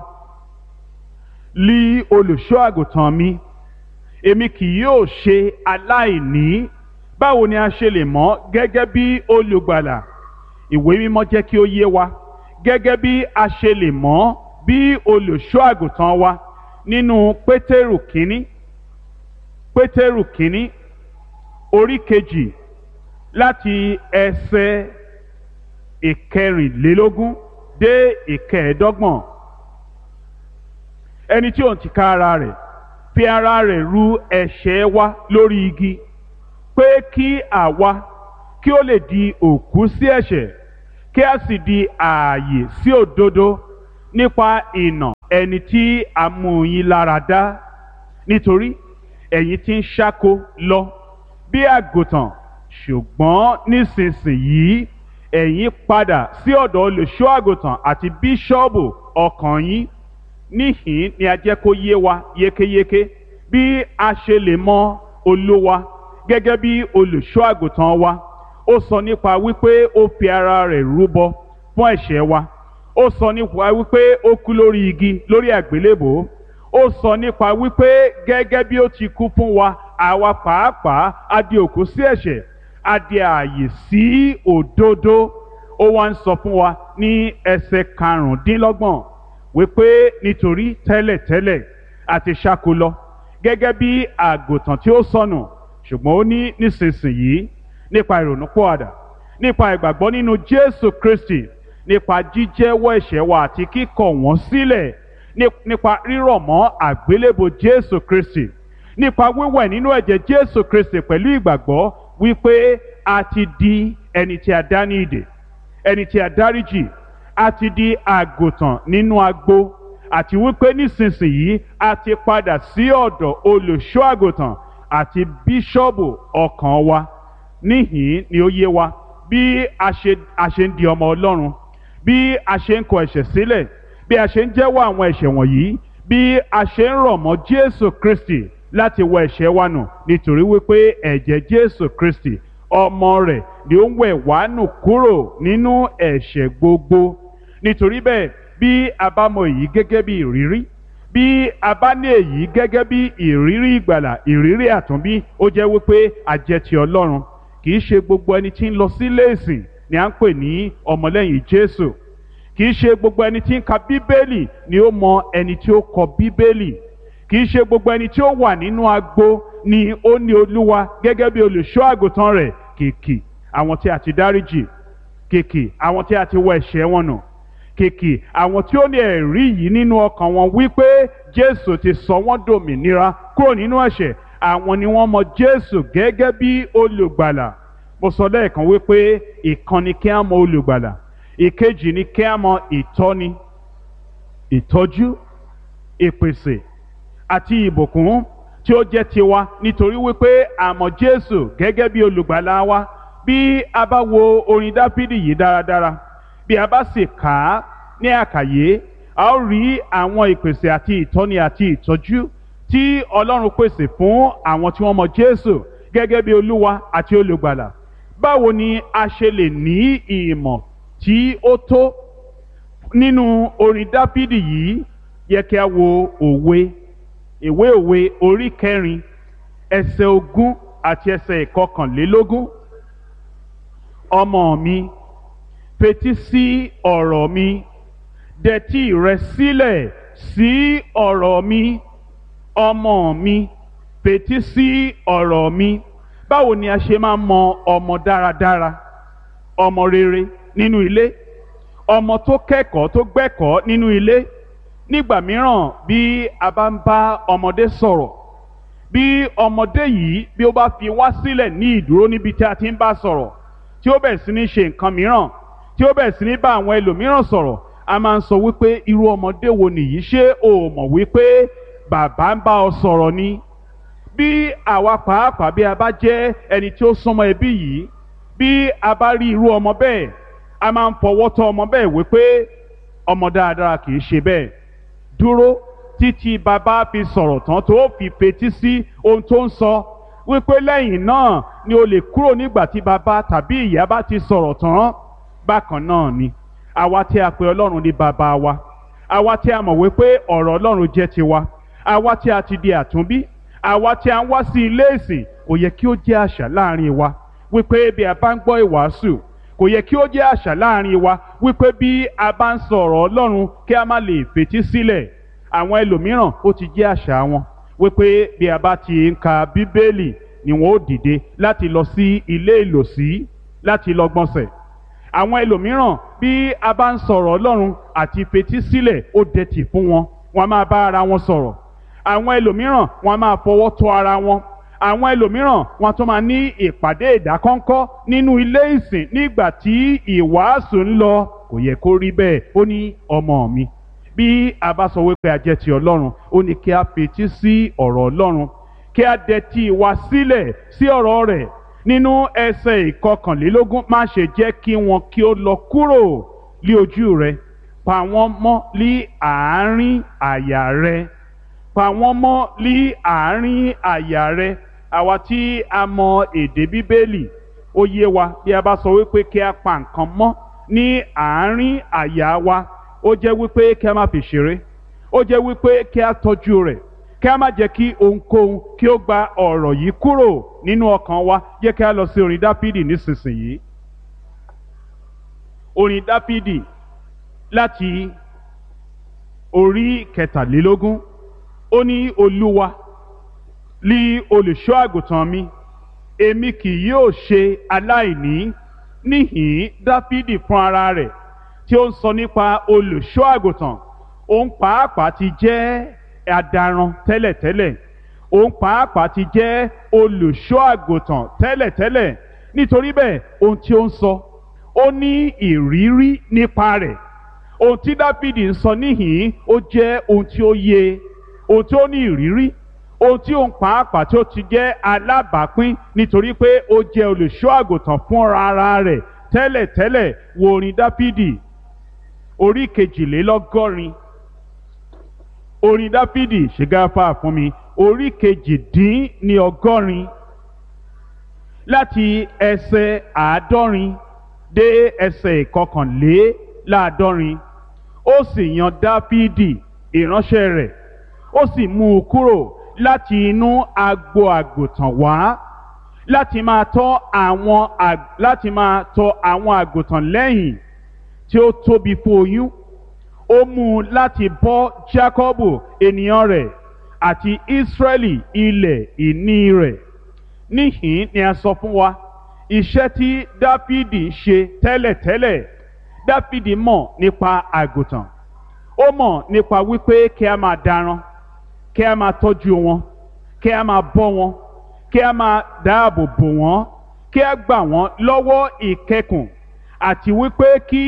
[SPEAKER 1] lí olùṣọ́ àgùntàn mi èmi kì yóò ṣe aláìní báwo ni a ṣe lè mọ̀ gẹ́gẹ́ bí olùgbàlà ìwé mímọ́ jẹ́ kí ó yé wa gẹ́gẹ́ bí a ṣe lè mọ̀ bí olùṣọ́ àgùntàn wa nínú pétérù kínní pétérù kínní orí kejì láti ẹsẹ̀ ìkẹrìnlélógún dé ìkẹẹ̀ẹ́dọ́gbọ̀n ẹni tí òun ti ká ara rẹ̀ fi ara rẹ̀ ru ẹ̀ṣẹ̀ wa lórí igi pé kí àwa kí ó lè di òkú sí ẹ̀ṣẹ̀ kí a sì di ààyè sí òdodo nípa ìnà ẹni tí a mú yín lára dá nítorí ẹ̀yin ti ń ṣáko lọ bí àgùntàn ṣùgbọ́n nísinsìnyí ẹ̀yin padà sí ọ̀dọ̀ olùṣọ́ àgùntàn àti bíṣọ́ọ̀bù ọkàn yín níhìn ni a jẹ́ kó yé wa yékéyéké bí a ṣe lè mọ olúwa gẹ́gẹ́ bí olùṣọ́ àgùntàn wa ó sọ nípa wípé ó fi ara rẹ̀ rúbọ fún ẹ̀ṣẹ̀ wa ó sọ nípa wípé ó kú lórí igi lórí àgbélébò ó sọ nípa wípé gẹ́gẹ́ bí ó ti kú fún wa àwa pàápàá a di òkú sí ẹ̀ṣẹ̀ a di ààyè sí òdodo ó wá ń sọ fún wa ní ẹsẹ̀ karùndínlọ́gbọ̀n wípé nítorí tẹ́lẹ̀tẹ́lẹ̀ àti ṣáko lọ gẹ́gẹ́ bí àgùntàn tí ó sọnù ṣùgbọ́n ó ní nísinsìnyí nípa ìrònúpọ̀àdà nípa ìgbàgbọ́ nínú Jésù Kristi nípa jíjẹ́wọ́ ẹ̀ṣẹ̀ wa àti kíkọ̀ wọ́n sílẹ̀ nípa rírọ̀ mọ́ àgbélébò Jésù Kristi nípa wíwẹ̀ nínú ẹ̀jẹ̀ Jésù Kristi pẹ̀lú ìgbàgbọ́ wípé a ti di ẹni tí a dá ní ìdè ẹni tí a dáríjì a ti di àgùntàn nínú agbo àti wípé nísinsìnyí a ti padà sí ọ̀dọ̀ olùṣọ́ àgùntàn àti bíṣọ́ọ̀bù ọkàn wa níhìn ni ó yé wa bí a ṣe a ṣe ń di ọmọ Ọlọ́run bí a ṣe ń kọ ẹ̀ṣẹ̀ sílẹ̀ bí a ṣe ń jẹ́wọ́ àwọn ẹ̀ṣẹ̀ wọ̀nyí bí a ṣe ń rọ̀ mọ́ Jésù Kristi láti wọ ẹ̀ṣẹ̀ wa nù nítorí wípé ẹ̀jẹ̀ Jésù Kristi ọmọ rẹ̀ ni ó ń wẹ̀ wá nù kúrò nínú ẹ̀ṣẹ̀ gbogbo nítorí bẹ́ẹ̀ bí a bá mọ èyí gẹ́gẹ́ bí ìrírí bí a bá ní èyí gẹ́gẹ́ bí ìrírí ìgbàlà ìrírí àtúnbí ó jẹ́ wípé a jẹ́ ti Ọlọ́run kì í ṣe gbogbo ẹni tí ń lọ sílé ìsìn ni à ń pè ní ọmọlẹ́yìn Jésù kì í ṣe gbogbo ẹni tí ń ka Bíbélì ni ó mọ ẹni tí ó kọ Bíbélì kì í ṣe gbogbo ẹni tí ó wà nínú agbo ni ó ní Olúwa gẹ́gẹ́ bí olùṣọ́ àgùntàn rẹ̀ kìkì àwọn tí a ti dáríjì kìkì àwọn tí a ti wọ ẹ̀ṣẹ̀ wọn nù kìkì àwọn tí ó ní ẹ̀rí yìí nínú ọkàn wọn wípé Jésù ti sọ wọ́n dòmìnira kúrò nínú ẹ̀ṣẹ̀ àwọn ni wọ́n mọ Jésù gẹ́gẹ́ bí olùgbàlà mo sọ lẹ́ẹ̀kan wípé ìkan ni kí á mọ olùgbàlà ìkejì ni kí á mọ ìtọ́ni ìtọ́jú ìpèsè àti ìbùkún tí ó jẹ́ tiwa nítorí wípé a mọ Jésù gẹ́gẹ́ bí olùgbàlà wa bí a bá wo orin Dáfídì yìí dáradára bí a bá sì kà á ní àkàyé a ó rí àwọn ìpèsè àti ìtọ́ni àti ìtọ́jú tí Ọlọ́run pèsè fún àwọn tí wọ́n mọ Jésù gẹ́gẹ́ bí Olúwa àti olùgbàlà báwo ni a ṣe lè ní ìmọ̀ tí ó tó nínú orin Dáfídì yìí yẹ kí a wo òwe ìwé òwe orí kẹrin ẹsẹ̀ ogún àti ẹsẹ̀ ìkọkànlélógún ọmọ mi fetí sí ọ̀rọ̀ mi dẹtí rẹ sílẹ̀ sí ọ̀rọ̀ mi ọmọ mi fetí sí ọ̀rọ̀ mi báwo ni a ṣe máa mọ ọmọ dáradára ọmọ rere nínú ilé ọmọ tó kẹ́kọ̀ọ́ tó gbẹ́kọ̀ọ́ nínú ilé nígbà mìíràn bí a bá ń bá ọmọdé sọ̀rọ̀ bí ọmọdé yìí bí ó bá fi wá sílẹ̀ ní ìdúró níbi tí a ti ń bá sọ̀rọ̀ tí ó bẹ̀rẹ̀ sí ní ṣe nǹkan mìíràn tí ó bẹ̀rẹ̀ sí ní bá àwọn ẹlòmíràn sọ̀rọ̀ a máa ń sọ wípé irú ọmọdé wo nìyí ṣé o mọ̀ wípé bàbá ń bá ọ sọ̀rọ̀ ni bí àwa pàápàá bí a bá jẹ́ ẹni tí ó súnmọ́ ẹbí yìí bí a bá rí irú ọmọ bẹ́ẹ̀ a máa ń fọwọ́ tọ́ ọmọ bẹ́ẹ̀ wípé ọmọ dáadáa kì í ṣe bẹ́ẹ̀ dúró títí bàbá fi sọ̀rọ̀ tán tó fi fetí sí ohun tó ń sọ wípé lẹ́yìn náà ni o lè kúrò nígbà tí bàbá tàbí ìyá bá ti sọ̀rọ̀ tán bákan náà ni àwa tí a pè ọlọ́run ní bàbá wa àwa tí a mọ̀ wípé ọ̀rọ̀ ọlọ́run jẹ́ tiwa àwa tí a ti di àtúnbí àwa tí a ń wá sí ilé ìsìn kò yẹ kí ó jẹ́ àṣà láàrin wa wípé bí a bá ń gbọ́ ìwàásù kò yẹ kí ó jẹ́ àṣà láàrin wa wípé bí a bá ń sọ̀rọ̀ ọlọ́run kí a má lè fetí sílẹ̀ àwọn ẹlòmíràn ó ti jẹ́ àṣà wọn wípé bí a bá ti ń ka bíbélì ni wọn ó dìde láti lọ sí ilé ìlòsí láti lọ gbọ̀nsẹ̀ àwọn ẹlòmíràn bí a bá ń sọ̀rọ̀ ọlọ́run àti fetí sílẹ̀ ó dẹ̀tì fún wọn wọn a máa bá ara wọn sọ̀rọ̀ àwọn ẹlòmíràn wọn a máa fọwọ́ tọ́ ara wọn àwọn ẹlòmíràn wọn tún máa ní ìpàdé ìdákọ́ńkọ́ nínú ilé ìsìn nígbà tí ìwàásù ń lọ kò yẹ kó rí bẹ́ẹ̀ ó ní ọmọ mi bí a bá sọ wípé a jẹ́ ti ọlọ́run ó ní kí a fetí sí ọ̀rọ̀ ọlọ́run kí a dẹtí wa sílẹ̀ sí ọ̀rọ̀ rẹ̀ nínú ẹsẹ̀ ìkọkànlélógún má ṣe jẹ́ kí wọn kí ó lọ kúrò lí ojú rẹ pa wọ́n mọ́ lí àárín àyà rẹ pa wọ́n mọ́ lí àárín àyà rẹ àwa tí a mọ èdè bíbélì ó yé wa bí a bá sọ wípé kí a pa nǹkan mọ́ ní àárín àyà wa ó jẹ́ wípé kí a má fi ṣeré ó jẹ́ wípé kí a tọ́jú rẹ̀ kí a má jẹ́ kí ohunkóhun kí ó gba ọ̀rọ̀ yìí kúrò nínú ọkàn wa jẹ́ kí a lọ sí orin dápídì nísinsìnyí orin dápídì láti orí kẹtàlélógún ó ní olúwa lí olùṣọ́ àgùntàn mi èmi kì yóò ṣe aláìní níhìn dáfídì fún ara rẹ̀ tí ó ń sọ nípa olùṣọ́ àgùntàn òun pàápàá ti jẹ́ adaran tẹ́lẹ̀tẹ́lẹ̀ òun pàápàá ti jẹ́ olùṣọ́ àgùntàn tẹ́lẹ̀tẹ́lẹ̀ nítorí bẹ́ẹ̀ ohun tí ó ń sọ ó ní ìrírí nípa rẹ̀ ohun tí dáfídì ń sọ níhìn ó jẹ́ ohun tí ó yé ohun tí ó ní ìrírí ohun tí òun pàápàá tí ó ti jẹ́ alábàápín nítorí pé ó jẹ́ olùṣọ́ àgùntàn fúnra ara rẹ̀ tẹ́lẹ̀tẹ́lẹ̀ wo orin dáfídì orí kejìlélọ́gọ́rin orin dáfídì ṣègáfà fún mi orí kejìdín ní ọgọ́rin láti ẹsẹ̀ àádọ́rin dé ẹsẹ̀ ìkọkànléláàádọ́rin ó sì yan dáfídì ìránṣẹ́ rẹ̀ ó sì mú un kúrò láti inú agbo àgùntàn wá láti máa tọ́ àwọn láti máa tọ́ àwọn àgùntàn lẹ́yìn tí ó tóbi fún oyún ó mú un láti bọ́ Jákọ́bù ènìyàn rẹ̀ àti Ísírẹ́lì ilẹ̀ ìní rẹ̀ níhìn ni a sọ fún wa iṣẹ́ tí Dáfídì ń ṣe tẹ́lẹ̀tẹ́lẹ̀ Dáfídì mọ̀ nípa àgùntàn ó mọ̀ nípa wípé kí a máa daran kí a máa tọ́jú wọn kí a máa bọ́ wọn kí a máa dáàbò bò wọ́n kí a gbà wọ́n lọ́wọ́ ìkẹkùn àti wípé kí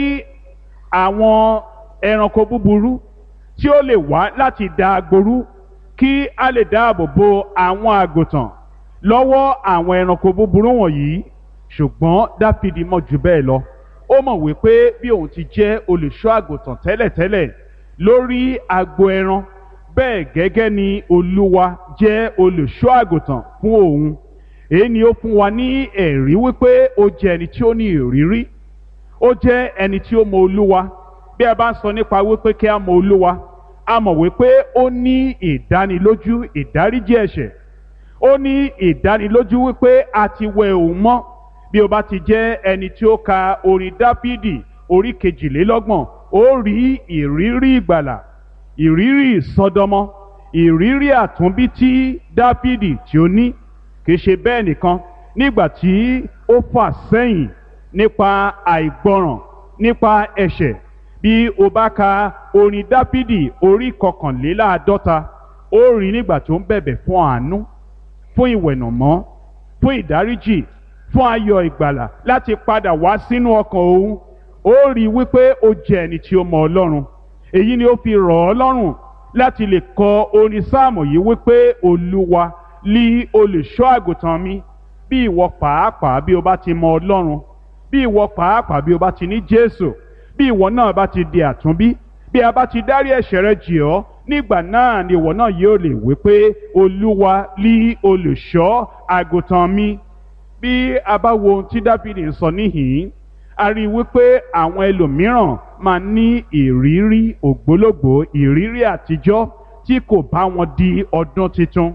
[SPEAKER 1] àwọn ẹranko búburú tí ó lè wá láti da agboru kí a lè dáàbò bo àwọn àgùntàn lọ́wọ́ àwọn ẹranko búburú wọ̀nyí ṣùgbọ́n Dáfídì mọ̀ jù bẹ́ẹ̀ lọ ó mọ̀ wípé bí òun ti jẹ́ olùṣọ́ àgùntàn tẹ́lẹ̀tẹ́lẹ̀ lórí agbo ẹran bẹ́ẹ̀ gẹ́gẹ́ ni Olúwa jẹ́ olùṣọ́ àgùntàn fún òun èyí ni ó fún wa ní ẹ̀rí wípé ó jẹ́ ẹni tí ó ní ìrírí ó jẹ́ ẹni tí ó mọ Olúwa bí a bá ń sọ nípa wípé kí a mọ Olúwa a mọ̀ wípé ó ní ìdánilójú ìdáríjì ẹ̀ṣẹ̀ ó ní ìdánilójú wípé a ti wẹ òun mọ́ bí o bá ti jẹ́ ẹni tí ó ka orin Dáfídì orí kejìlélọ́gbọ̀n ó rí ìrírí ìgbàlà ìrírí ìsọdọmọ ìrírí àtúnbí tí Dáfídì tí ó ní kì í ṣe bẹ́ẹ̀ nìkan nígbà tí ó fà sẹ́yìn nípa àìgbọràn nípa ẹ̀ṣẹ̀ bí o bá ka orin Dáfídì orí kọkànléláàádọ́ta ó rí nígbà tó ń bẹ̀bẹ̀ fún àánú fún ìwẹ̀nàmọ́ fún ìdáríjì fún ayọ̀ ìgbàlà láti padà wá sínú ọkàn òun ó rí wípé ó jẹ́ ẹni tí ó mọ Ọlọ́run èyí ni ó fi rọ̀ ọ́ lọ́rùn láti lè kọ orin sáàmù yìí wípé Olúwa lí olùṣọ́ àgùntàn mi bí ìwọ pàápàá bí o bá ti mọ Ọlọ́run bí ìwọ pàápàá bí o bá ti ní Jésù bí ìwọ náà bá ti di àtúnbí bí a bá ti dárí ẹ̀ṣẹ̀ rẹ jì ọ́ nígbà náà ni ìwọ náà yóò lè wí pé Olúwa lí olùṣọ́ àgùntàn mi bí a bá wo ohun tí Dáfídì ń sọ níhìn-ín a rí i wípé àwọn ẹlòmíràn máa ní ìrírí ògbólógbòó ìrírí àtijọ́ tí kò bá wọn di ọdún tuntun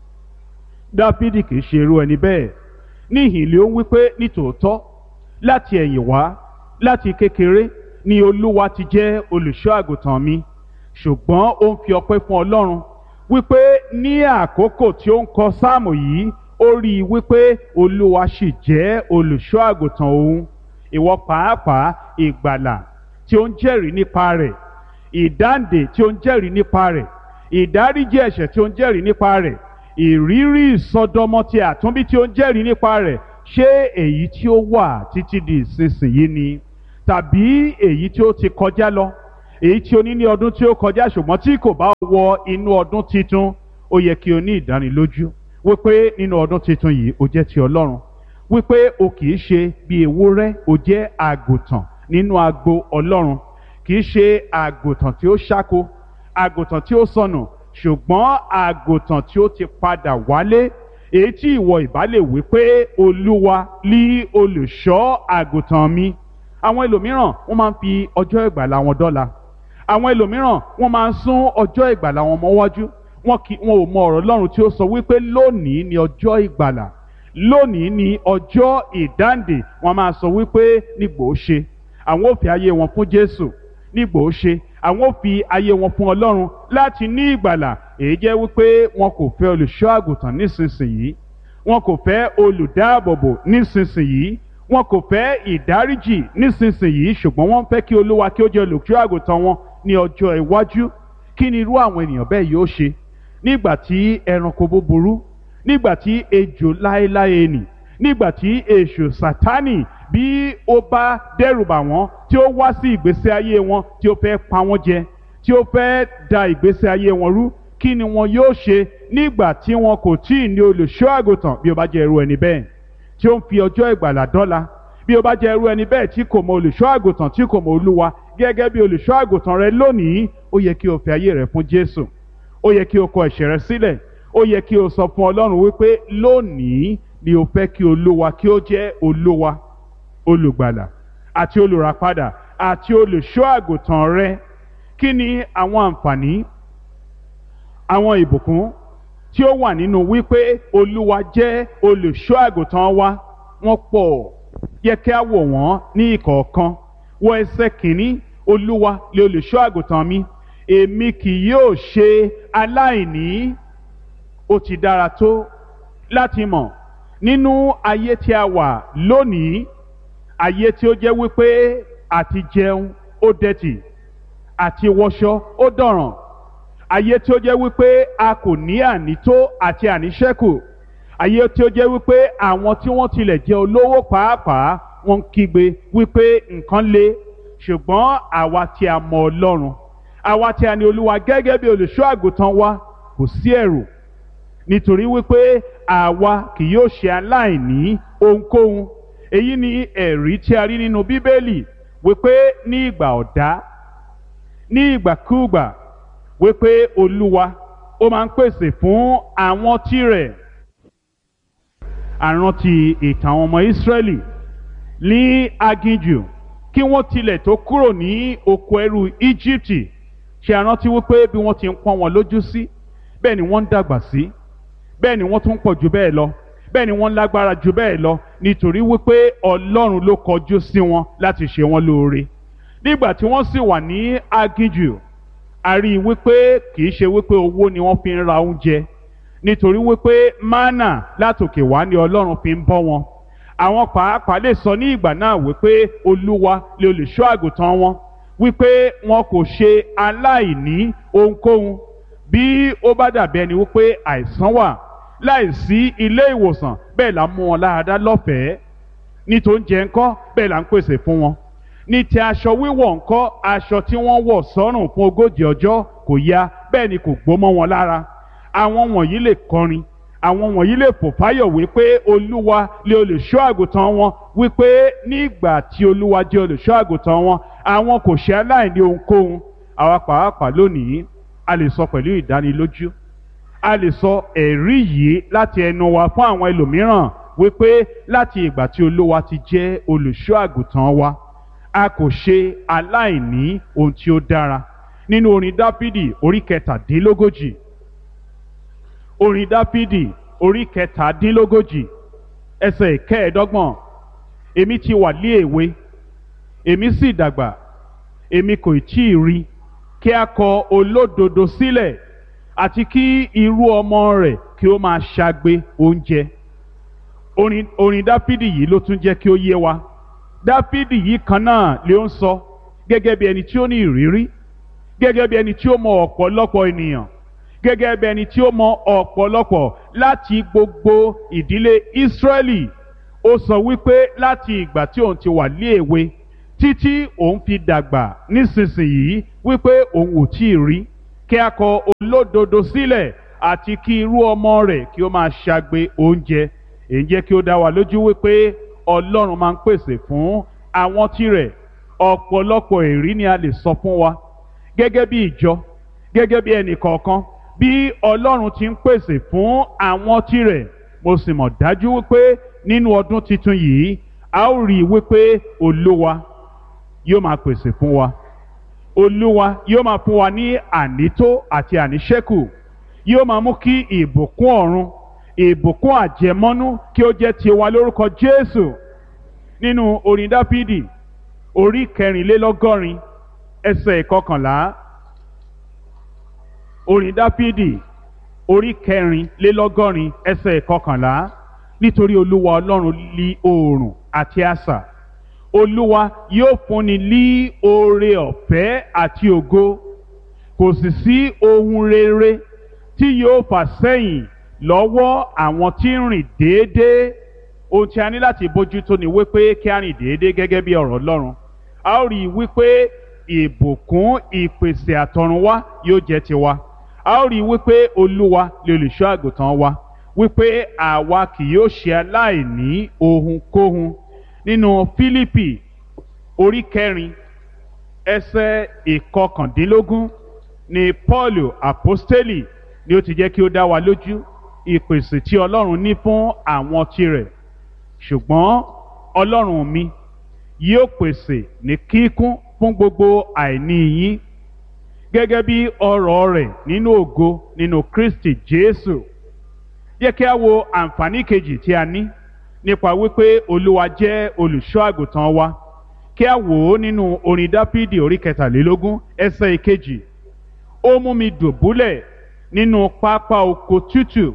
[SPEAKER 1] Dáfídì kì í ṣe irú ẹni bẹ́ẹ̀ níhìn ló ń wípé nítòótọ́ láti ẹ̀yìn wá láti kékeré ni Olúwa ti jẹ́ olùṣọ́ àgùntàn mi ṣùgbọ́n ó ń fi ọpẹ́ fún Ọlọ́run wípé ní àkókò tí ó ń kọ sáàmù yìí ó rí i wípé Olúwa sì jẹ́ olùṣọ́ àgùntàn òun ìwọ pàápàá ìgbàlà tí ó ń jẹ́rìí nípa rẹ̀ ìdáǹdè tí ó ń jẹ́rìí nípa rẹ̀ ìdáríjì ẹ̀ṣẹ̀ tí ó ń jẹ́rìí nípa rẹ̀ ìrírí ìsọdọmọ ti àtúnbí tí ó ń jẹ́rìí nípa rẹ̀ ṣé èyí tí ó wà títí di ìsinsìnyí ni tàbí èyí tí ó ti kọjá lọ èyí tí o ní ní ọdún tí ó kọjá ṣùgbọ́n tí kò bá wọ inú ọdún titun ó yẹ kí o ní ìdánilójú wípé nínú ọdún titun yìí o jẹ́ ti ọlọ́run wípé o kì í ṣe bí ewúrẹ́ o jẹ́ àgùntàn nínú agbo ọlọ́run kì í ṣe àgùntàn tí ó ṣáko àgùntàn tí ó sọnù ṣùgbọ́n àgùntàn tí ó ti padà wálé èyí tí ìwọ ìbá lè wí pé olúwa lí olùṣọ́ àgùntàn mi àwọn ẹlòmíràn wọ́n máa ń fi ọjọ́ ìgbàlà wọn dọ́là àwọn ẹlòmíràn wọ́n máa ń sún ọjọ́ ìgbàlà wọn mọ́wájú wọn kì wọn ò mọ ọ̀rọ̀ Ọlọ́run tí ó sọ wípé lónìí ni ọjọ́ ìgbàlà lónìí ni ọjọ́ ìdáǹdè wọ́n máa sọ wípé nígbò ó ṣe àwọn ò fi ayé wọn fún Jésù nígbò ó ṣe àwọn ò fi ayé wọn fún Ọlọ́run láti ní ìgbàlà èyí jẹ́ wípé wọn kò fẹ́ olùṣọ́ àgùntàn nísinsìnyí wọn kò fẹ́ olùdáàbòbò nísinsìnyí wọn kò fẹ́ ìdáríjì nísinsìnyí ṣùgbọ́n wọ́n fẹ́ kí olúwa kí ó jẹ́ olùkọ́ àgùntàn wọn ní ọjọ́ iwájú kí ni irú àwọn ènìyàn bẹ́ẹ̀ yóò ṣe nígbà tí ẹranko búburú nígbà tí ejò láéláé nì nígbà tí èṣù sátánì bí ó bá dẹ́rùbà wọ́n tí ó wá sí ìgbésí ayé wọn tí ó fẹ́ pa wọ́n jẹ tí ó fẹ́ da ìgbésí ayé wọn rú kí ni wọn yóò ṣe nígbà tí wọn kò tí ì ní olùṣọ́ àgùntàn bí ó bá jẹ́ irú ẹni bẹ́ẹ̀ tí ó ń fi ọjọ́ ìgbàlà dọ́là bí ó bá jẹ́ irú ẹni bẹ́ẹ̀ tí kò mọ olùṣọ́ àgùntàn tí kò mọ olúwa gẹ́gẹ́ bí olùṣọ́ àgùntàn rẹ lónìí ó yẹ kí o fi ayé rẹ fún jésù ó yẹ kí o kọ ẹ̀ṣẹ̀ rẹ sílẹ̀ ó yẹ kí o sọ fún ọlọ́run wípé lónìí ni o fẹ́ kí olúwa kí ó jẹ́ olúwa olùgbàlà àti olùràpadà àti olùṣọ́ àgùntàn rẹ kí ni àwọn àǹfààní àwọn ìbùkún tí ó wà nínú wípé olúwa jẹ́ olùṣọ́ àgùntàn wa wọ́n pọ̀ yẹ kí a wò wọ́n ní ìkọ̀ọ̀kan wọ ẹsẹ̀ kìíní olúwa lè olùṣọ́ àgùntàn mi èmi kì yóò ṣe aláìní ó ti dára tó láti mọ̀ nínú ayé tí a wà lónìí ayé tí ó jẹ́ wípé àti jẹun ó dẹ̀tì àti wọṣọ ó dọ̀ràn ayé tí ó jẹ́ wípé a kò ní ànító àti àníṣẹ́kù ayé tí ó jẹ́ wípé àwọn tí wọ́n tilẹ̀ jẹ́ olówó pàápàá wọ́n ń kígbe wípé nǹkan le ṣùgbọ́n àwa tí a mọ Ọlọ́run àwa tí a ní Olúwa gẹ́gẹ́ bí olùṣọ́ àgùntàn wa kò sí ẹ̀rù nítorí wípé àwa kì yóò ṣe aláìní ohunkóhun èyí ni ẹ̀rí tí a rí nínú Bíbélì wípé ní ìgbà ọ̀dá ní ìgbàkúùgbà wípé olúwa ó máa ń pèsè fún àwọn tirẹ̀ àrántí ìtàn àwọn ọmọ ìsírẹ́lì ní aginjù kí wọ́n tilẹ̀ tó kúrò ní oko ẹrú íjíbítì ṣe àrántí wípé bí wọ́n ti ń pọ́n wọn lójú sí bẹ́ẹ̀ ni wọ́n ń dàgbà sí bẹ́ẹ̀ ni wọ́n tún pọ̀ jù bẹ́ẹ̀ lọ bẹ́ẹ̀ ni wọ́n lágbára jù bẹ́ẹ̀ lọ nítorí wípé ọlọ́run ló kọjú sí wọn láti ṣe wọn lóore nígbà tí wọ́n sì wà ní aginjù a rí i wípé kì í ṣe wípé owó ni wọ́n fi ń ra oúnjẹ nítorí wípé mánà látòkè wá ni ọlọ́run fi ń bọ́ wọn àwọn pàápàá lè sọ ní ìgbà náà wípé olúwa lè olùṣọ́ àgùntàn wọn wípé wọn kò ṣe aláìní ohunkóhun bí ó bá dàbí ẹni wípé àìsàn wà láìsí ilé ìwòsàn bẹ́ẹ̀ là ń mú wọn láradá lọ́fẹ̀ẹ́ ní tó ń jẹ ńkọ́ bẹ́ẹ̀ là ń pèsè fún wọn ní ti aṣọ wíwọ̀ ńkọ́ aṣọ tí wọ́n wọ̀ sọ́rùn fún ogójì ọjọ́ kò ya bẹ́ẹ̀ ni kò gbó mọ́ wọn lára àwọn wọ̀nyí lè kọrin àwọn wọ̀nyí lè fò fáyọ̀ wípé olúwa lè olùṣọ́ àgùntàn wọn wípé nígbà tí olúwa jẹ́ olùṣọ́ àgùntàn wọn àwọn kò ṣe aláìní ohunkóhun àwa pàápàá lónìí a lè sọ pẹ̀lú ìdánilójú a lè sọ ẹ̀rí yìí láti ẹnu wa fún àwọn ẹlòmíràn wípé láti ìgbà tí olúwa ti jẹ́ olùṣọ́ àgùntàn wa a kò ṣe aláìní ohun tí ó dára nínú orin dáfídì orí kẹtàdínlógójì orin dáfídì orí kẹtàdínlógójì ẹsẹ̀ ìkẹẹ̀ẹ́dọ́gbọ̀n èmi ti wà lé èwe èmi sì dàgbà èmi kò tí ì rí kí a kọ olódodo sílẹ̀ àti kí irú ọmọ rẹ̀ kí ó máa ṣagbe oúnjẹ orin orin dáfídì yìí ló tún jẹ́ kí ó yé wa dáfídì yìí kan náà ló ń sọ gẹ́gẹ́ bí ẹni tí ó ní ìrírí gẹ́gẹ́ bí ẹni tí ó mọ ọ̀pọ̀lọpọ̀ ènìyàn gẹ́gẹ́ bí ẹni tí ó mọ ọ̀pọ̀lọpọ̀ láti gbogbo ìdílé Ísírẹ́lì ó sọ wípé láti ìgbà tí òun ti wà ní èwe títí òun fi dàgbà nísinsìnyí wípé òun ò tí ì rí kí a kọ olódodo sílẹ̀ àti kí irú ọmọ rẹ̀ kí ó máa ṣagbe oúnjẹ èyí jẹ́ kí ó dá wa lójú wípé Ọlọ́run máa ń pèsè fún àwọn tirẹ̀ ọ̀pọ̀lọpọ̀ èrí ni a lè sọ fún wa gẹ́gẹ́ bí ìjọ gẹ́gẹ́ bí ẹnì kọ̀ọ̀kan bí Ọlọ́run ti ń pèsè fún àwọn tirẹ̀ mo sì mọ̀ dájú wípé nínú ọdún tuntun yìí a ó rí i wípé Olúwa yóò máa pèsè fún wa Olúwa yóò máa fún wa ní ànító àti àníṣẹ́kù yóò máa mú kí ìbùkún ọ̀run ìbùkún àjẹmọ́nú kí ó jẹ́ tiwa lórúkọ Jésù nínú orin Dáfídì orí kẹrìnlélọ́gọ́rin ẹsẹ̀ ìkọkànlá orin Dáfídì orí kẹrìnlélọ́gọ́rin ẹsẹ̀ ìkọkànlá nítorí Olúwa Ọlọ́run lí oòrùn àti asà Olúwa yóò fúnni lí oore ọ̀fẹ́ àti ògo kò sì sí ohun rere tí yóò fà sẹ́yìn lọ́wọ́ àwọn tí ń rìn déédéé ohun tí a ní láti bójútó ni wípé kí a rìn déédéé gẹ́gẹ́ bí ọ̀rọ̀ Ọlọ́run a ó rí i wípé ìbùkún ìpèsè àtọ̀runwá yóò jẹ́ tiwa a ó rí i wípé Olúwa lè olùṣọ́ àgùntàn wa wípé àwa kì yóò ṣe aláìní ohunkóhun nínú Fílípì orí kẹrin ẹsẹ̀ ìkọkàndínlógún ni Paul apostoli ni ó ti jẹ́ kí ó dá wa lójú ìpèsè tí Ọlọ́run ní fún àwọn tirẹ̀ ṣùgbọ́n Ọlọ́run mi yóò pèsè ní kíkún fún gbogbo àìní yín gẹ́gẹ́ bí ọrọ̀ rẹ̀ nínú ògo nínú Kristi Jésù jẹ́ kí a wo àǹfààní kejì tí a ní nípa wípé Olúwa jẹ́ olùṣọ́ àgùntàn wa kí a wò ó nínú orin Dáfídì orí kẹtàlélógún ẹsẹ̀ ìkejì ó mú mi dùbúlẹ̀ nínú pápá oko tútù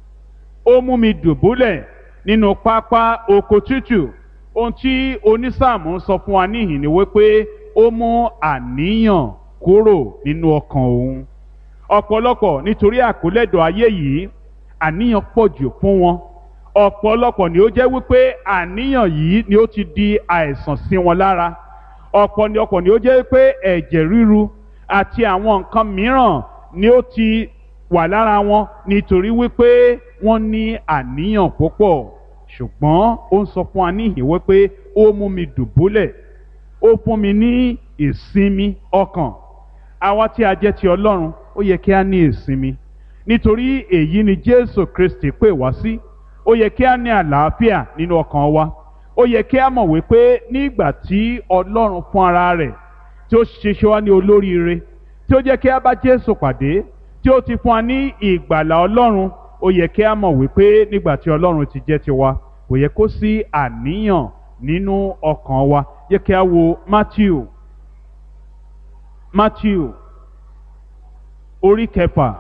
[SPEAKER 1] ó mú mi dùbúlẹ̀ nínú pápá oko tútù ohun tí onísáàmù sọ fún wa níhìn ni wípé ó mú àníyàn kúrò nínú ọkàn òun ọ̀pọ̀lọpọ̀ nítorí àkólẹ́dọ̀ ayé yìí àníyàn pọ̀ jù fún wọn ọ̀pọ̀lọpọ̀ ni ó jẹ́ wípé àníyàn yìí ni ó ti di àìsàn sí wọn lára ọ̀pọ̀lọpọ̀ ni ó jẹ́ wípé ẹ̀jẹ̀ ríru àti àwọn nǹkan mìíràn ni ó ti wà lára wọn nítorí wípé wọ́n ní àníyàn púpọ̀ ṣùgbọ́n ó ń sọ fún wa níhìn wípé ó mú mi dùbúlẹ̀ ó fún mi ní ìsinmi ọkàn àwa tí a jẹ́ ti Ọlọ́run ó yẹ kí a ní ìsinmi nítorí èyí ni Jésù Kristi pè wá sí ó yẹ kí a ní àlàáfíà nínú ọkàn wa ó yẹ kí a mọ̀ wípé nígbà tí Ọlọ́run fún ara rẹ̀ tí ó ṣiṣẹ́ wá ní olóríire tí ó jẹ́ kí a bá Jésù pàdé tí ó ti fún wa ní ìgbàlà Ọlọ́run ó yẹ kí a mọ̀ wípé nígbà tí Ọlọ́run ti jẹ́ tiwa kò yẹ kó sí àníyàn nínú ọkàn wa yẹ kí a wo Matthew Matthew orí kẹfà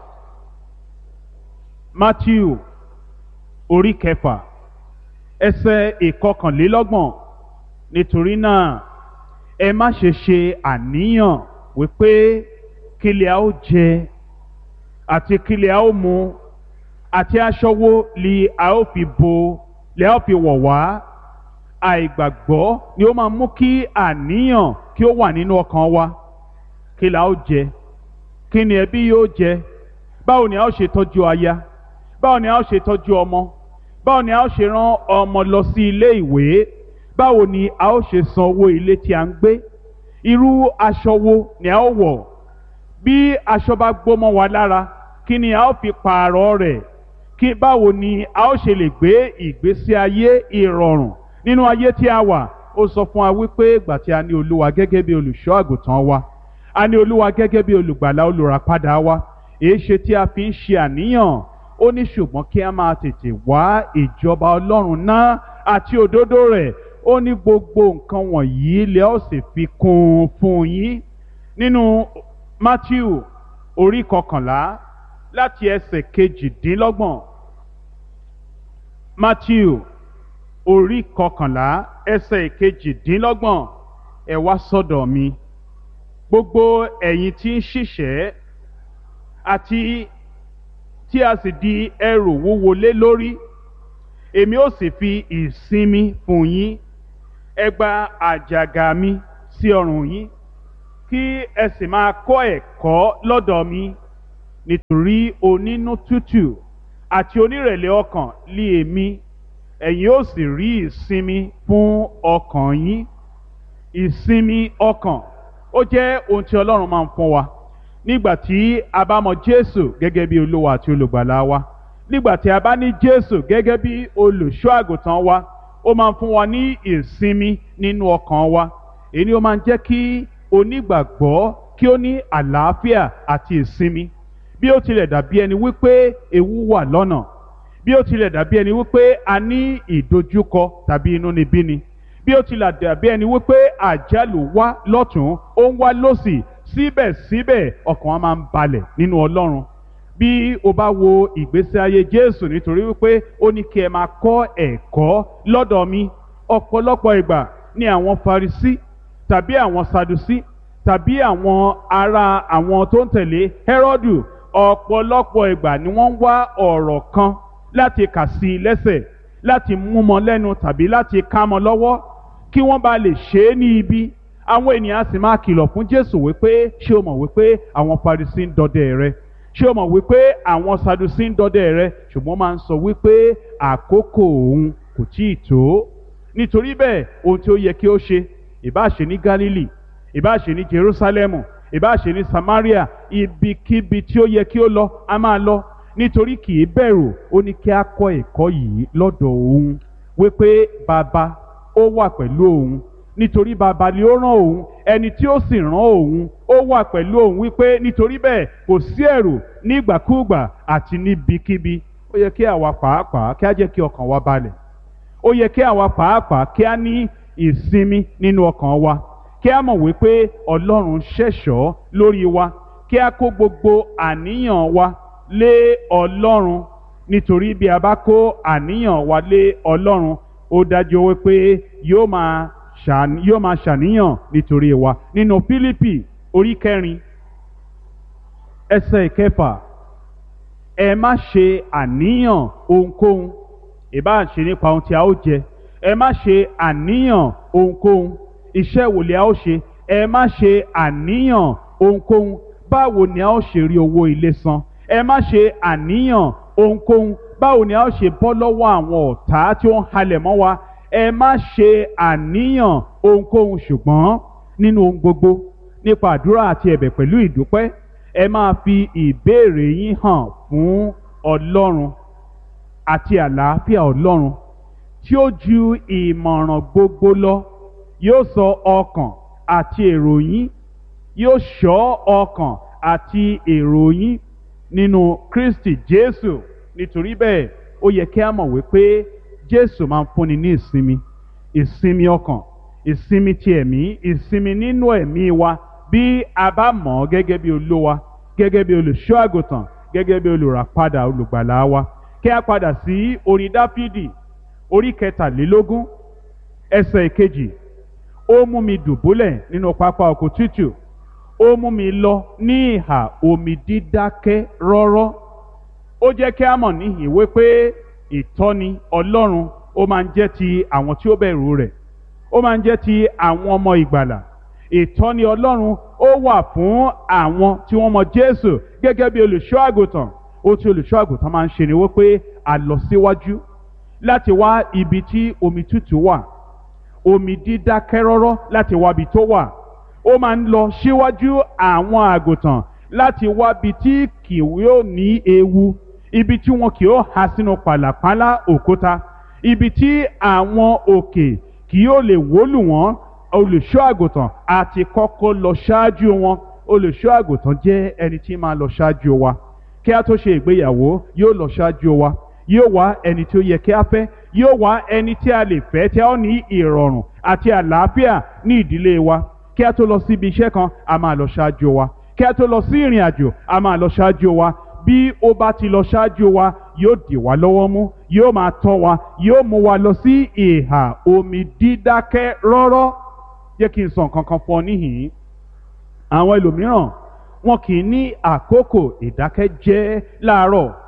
[SPEAKER 1] Matthew orí kẹfà ẹsẹ̀ ìkọkànlélọ́gbọ̀n nítorí náà ẹ má ṣe ṣe àníyàn wípé kílẹ̀ a ó jẹ àti kílẹ̀ a ó mu àti aṣọ wo li a ó fi bo li a ó fi wọ̀ wá àìgbàgbọ́ ni ó máa mú kí àníyàn kí ó wà nínú ọkàn wa kí la ó jẹ kí ni ẹbí yóò jẹ báwo ni a ó ṣe tọ́jú aya báwo ni a ó ṣe tọ́jú ọmọ báwo ni a ó ṣe rán ọmọ lọ sí ilé ìwé báwo ni a ó ṣe san owó ilé tí a ń gbé irú aṣọ wo ni a ó wọ̀ bí aṣọ bá gbómọ wa lára kí ni a ó fi pààrọ̀ rẹ̀ kí báwo ni a ó ṣe lè gbé ìgbésí ayé ìrọ̀rùn nínú ayé tí a wà ó sọ fún wa wípé ìgbà tí a ní olúwa gẹ́gẹ́ bí olùṣọ́ àgùntàn wa a ní olúwa gẹ́gẹ́ bí olùgbàlà olùràpadà wa èé ṣe tí a fi ń ṣe àníyàn ó ní ṣùgbọ́n kí a máa tètè wá ìjọba ọlọ́run náà àti òdodo rẹ̀ ó ní gbogbo nǹkan wọ̀nyí lẹ́ ó sì fi kún un fún yín nínú Matthew orí kọkànlá láti ẹsẹ̀ kejìdínlọ́gbọ̀n Matthew orí kọkànlá ẹsẹ̀ kejìdínlọ́gbọ̀n ẹ wá sọ́dọ̀ mi gbogbo ẹ̀yin tí ń ṣiṣẹ́ àti tí a sì di ẹrù wúwo lé lórí èmi ó sì fi ìsinmi fún yín ẹ gba àjàgà mi sí ọrùn yín kí ẹ sì máa kọ́ ẹ̀kọ́ lọ́dọ̀ mi nítorí onínú tútù àti onírẹ̀lẹ̀ ọkàn lé èmi ẹ̀yin ó sì rí ìsinmi fún ọkàn yín ìsinmi ọkàn ó jẹ́ ohun tí ọlọ́run máa ń fún wa nígbà tí a bá mọ jésù gẹ́gẹ́ bí olúwa àti olùgbàlà wa nígbà tí a bá ní jésù gẹ́gẹ́ bí olùṣọ́ àgùntàn wa ó máa ń fún wa ní ìsinmi nínú ọkàn wa èyí ni ó máa ń jẹ́ kí onígbàgbọ́ kí ó ní àlàáfíà àti ìsinmi bí ó tilẹ̀ dàbí ẹni wípé ewu wà lọ́nà bí ó tilẹ̀ dàbí ẹni wípé a ní ìdojúkọ tàbí inúnibíni bí ó tilẹ̀ dàbí ẹni wípé àjálù wá lọ́tún ó ń wá lọ́sì síbẹ̀síbẹ̀ ọkàn wa máa ń balẹ̀ nínú ọlọ́run bí o bá wo ìgbésí ayé jésù nítorí wípé ó ní kí ẹ máa kọ́ ẹ̀kọ́ lọ́dọ̀ mi ọ̀pọ̀lọpọ̀ ìgbà ni àwọn farisí tàbí àwọn sadusi tàbí àwọn ará àwọn tó ń tẹ̀lé hẹ́rọ́dù ọ̀pọ̀lọpọ̀ ìgbà ni wọ́n ń wá ọ̀rọ̀ kan láti kà sí i lẹ́sẹ̀ láti mú mọ́ lẹ́nu tàbí láti ká mọ́ lọ́wọ́ kí wọ́n bá lè ṣe é ní ibi àwọn ènìyàn sì máa kìlọ̀ fún jésù wípé ṣé o mọ̀ wípé àwọn farisí ń dọdẹ rẹ ṣé o mọ̀ wípé àwọn sadusi ń dọdẹ rẹ ṣùgbọ́n máa ń sọ wípé àkókò òun kò tí ì tó nítorí bẹ́ẹ̀ ohun tí ó yẹ kí ó ṣe ìbá ṣe ní Gálílì ìbá ṣe ní Jerúsálẹ́mù ìbá ṣe ní Samaria ibikíbi tí ó yẹ kí ó lọ a máa lọ nítorí kì í bẹ̀rù ó ní kí a kọ́ ẹ̀kọ́ yìí lọ́dọ̀ òun wípé bàbá ó wà pẹ̀lú òun nítorí bàbá ni ó rán òun ẹni tí ó sì rán òun ó wà pẹ̀lú òun wípé nítorí bẹ́ẹ̀ kò sí ẹ̀rù nígbàkúùgbà àti níbikíbi ó yẹ kí àwa pàápàá kí á jẹ́ kí ọkàn wa balẹ̀ ó yẹ kí àwa pàápàá kí á ní ìsinmi nínú ọkàn wa kí á mọ̀ wípé ọlọ́run ṣẹ̀ṣọ́ lórí wa kí á kó gbogbo àníyàn wa lé ọlọ́run nítorí bí a bá kó àníyàn wa lé ọlọ́run ó dájú wípé yóò máa ṣàn- yóò máa ṣàníyàn nítorí wa nínú Fílípì orí kẹrin ẹsẹ̀ ìkẹfà ẹ má ṣe àníyàn ohunkóhun ìbá ṣe nípa ohun tí a ó jẹ ẹ má ṣe àníyàn ohunkóhun iṣẹ́ wo ni a ó ṣe ẹ má ṣe àníyàn ohunkóhun báwo ni a ó ṣe rí owó ilé san ẹ má ṣe àníyàn ohunkóhun báwo ni a ó ṣe bọ́ lọ́wọ́ àwọn ọ̀tá tí ó ń halẹ̀ mọ́ wa ẹ má ṣe àníyàn ohunkóhun ṣùgbọ́n nínú ohun gbogbo nípa àdúrà àti ẹ̀bẹ̀ pẹ̀lú ìdúpẹ́ ẹ máa fi ìbéèrè yín hàn fún ọlọ́run àti àlàáfíà ọlọ́run tí ó ju ìmọ̀ràn gbogbo lọ yóò sọ ọkàn àti èrò yín yóò ṣọ́ ọkàn àti èrò yín nínú Kristi Jésù nítorí bẹ́ẹ̀ ó yẹ kí a mọ̀ wípé Jésù máa ń fúnni ní ìsinmi ìsinmi ọkàn ìsinmi ti ẹ̀mí ìsinmi nínú ẹ̀mí wa bí a bá mọ̀ ọ́ gẹ́gẹ́ bí olówa gẹ́gẹ́ bí olùṣọ́ àgùntàn gẹ́gẹ́ bí olùràpadà olùgbàlà wa kí a padà sí orin Dáfídì orí kẹtàlélógún ẹsẹ̀ ìkejì ó mú mi dùbúlẹ̀ nínú pápá oko tútù ó mú mi lọ ní ìhà omi dídákẹ́ rọ́rọ́ ó jẹ́ kí a mọ̀ níhìn wípé ìtọ́ni ọlọ́run ó máa ń jẹ́ ti àwọn tí ó bẹ̀rù rẹ̀ ó máa ń jẹ́ ti àwọn ọmọ ìgbàlà ìtọ́ni ọlọ́run ó wà fún àwọn tí wọ́n mọ jésù gẹ́gẹ́ bí olùṣọ́ àgùntàn ohun tí olùṣọ́ àgùntàn máa ń ṣe ni wípé a lọ síwájú láti wá ibi tí omi tútù wà omi dídákẹ́ rọ́rọ́ láti wá ibi tó wà ó máa ń lọ síwájú àwọn àgùntàn láti wá ibi tí kì yóò ní ewu ibi tí wọn kì yóò há sínú pàlàpálá òkúta ibi tí àwọn òkè kì yóò lè wólù wọ́n olùṣọ́ àgùntàn àti kọ́kọ́ lọ ṣáájú wọn olùṣọ́ àgùntàn jẹ́ ẹni tí máa lọ ṣáájú wa kí a tó ṣe ìgbéyàwó yóò lọ ṣáájú wa yóò wá ẹni tí ó yẹ kí a fẹ́ yóò wá ẹni tí a lè fẹ́ tí a ó ní ìrọ̀rùn àti àlàáfíà ní ìdílé wa kí a tó lọ síbi iṣẹ́ kan a máa lọ ṣáájú wa kí a tó lọ sí ìrìn àjò a máa lọ ṣáájú wa bí ó bá ti lọ ṣáájú wa yóò dì wá lọ́wọ́ mú yóò máa tọ́ wa yóò mú wa lọ sí ìhà omi dídákẹ́ rọ́rọ́ jẹ́ kí n sọ nǹkan kan fún ọ níhìn-ín àwọn ẹlòmíràn wọn kì í ní àkókò ìdákẹ́jẹ́ láàárọ̀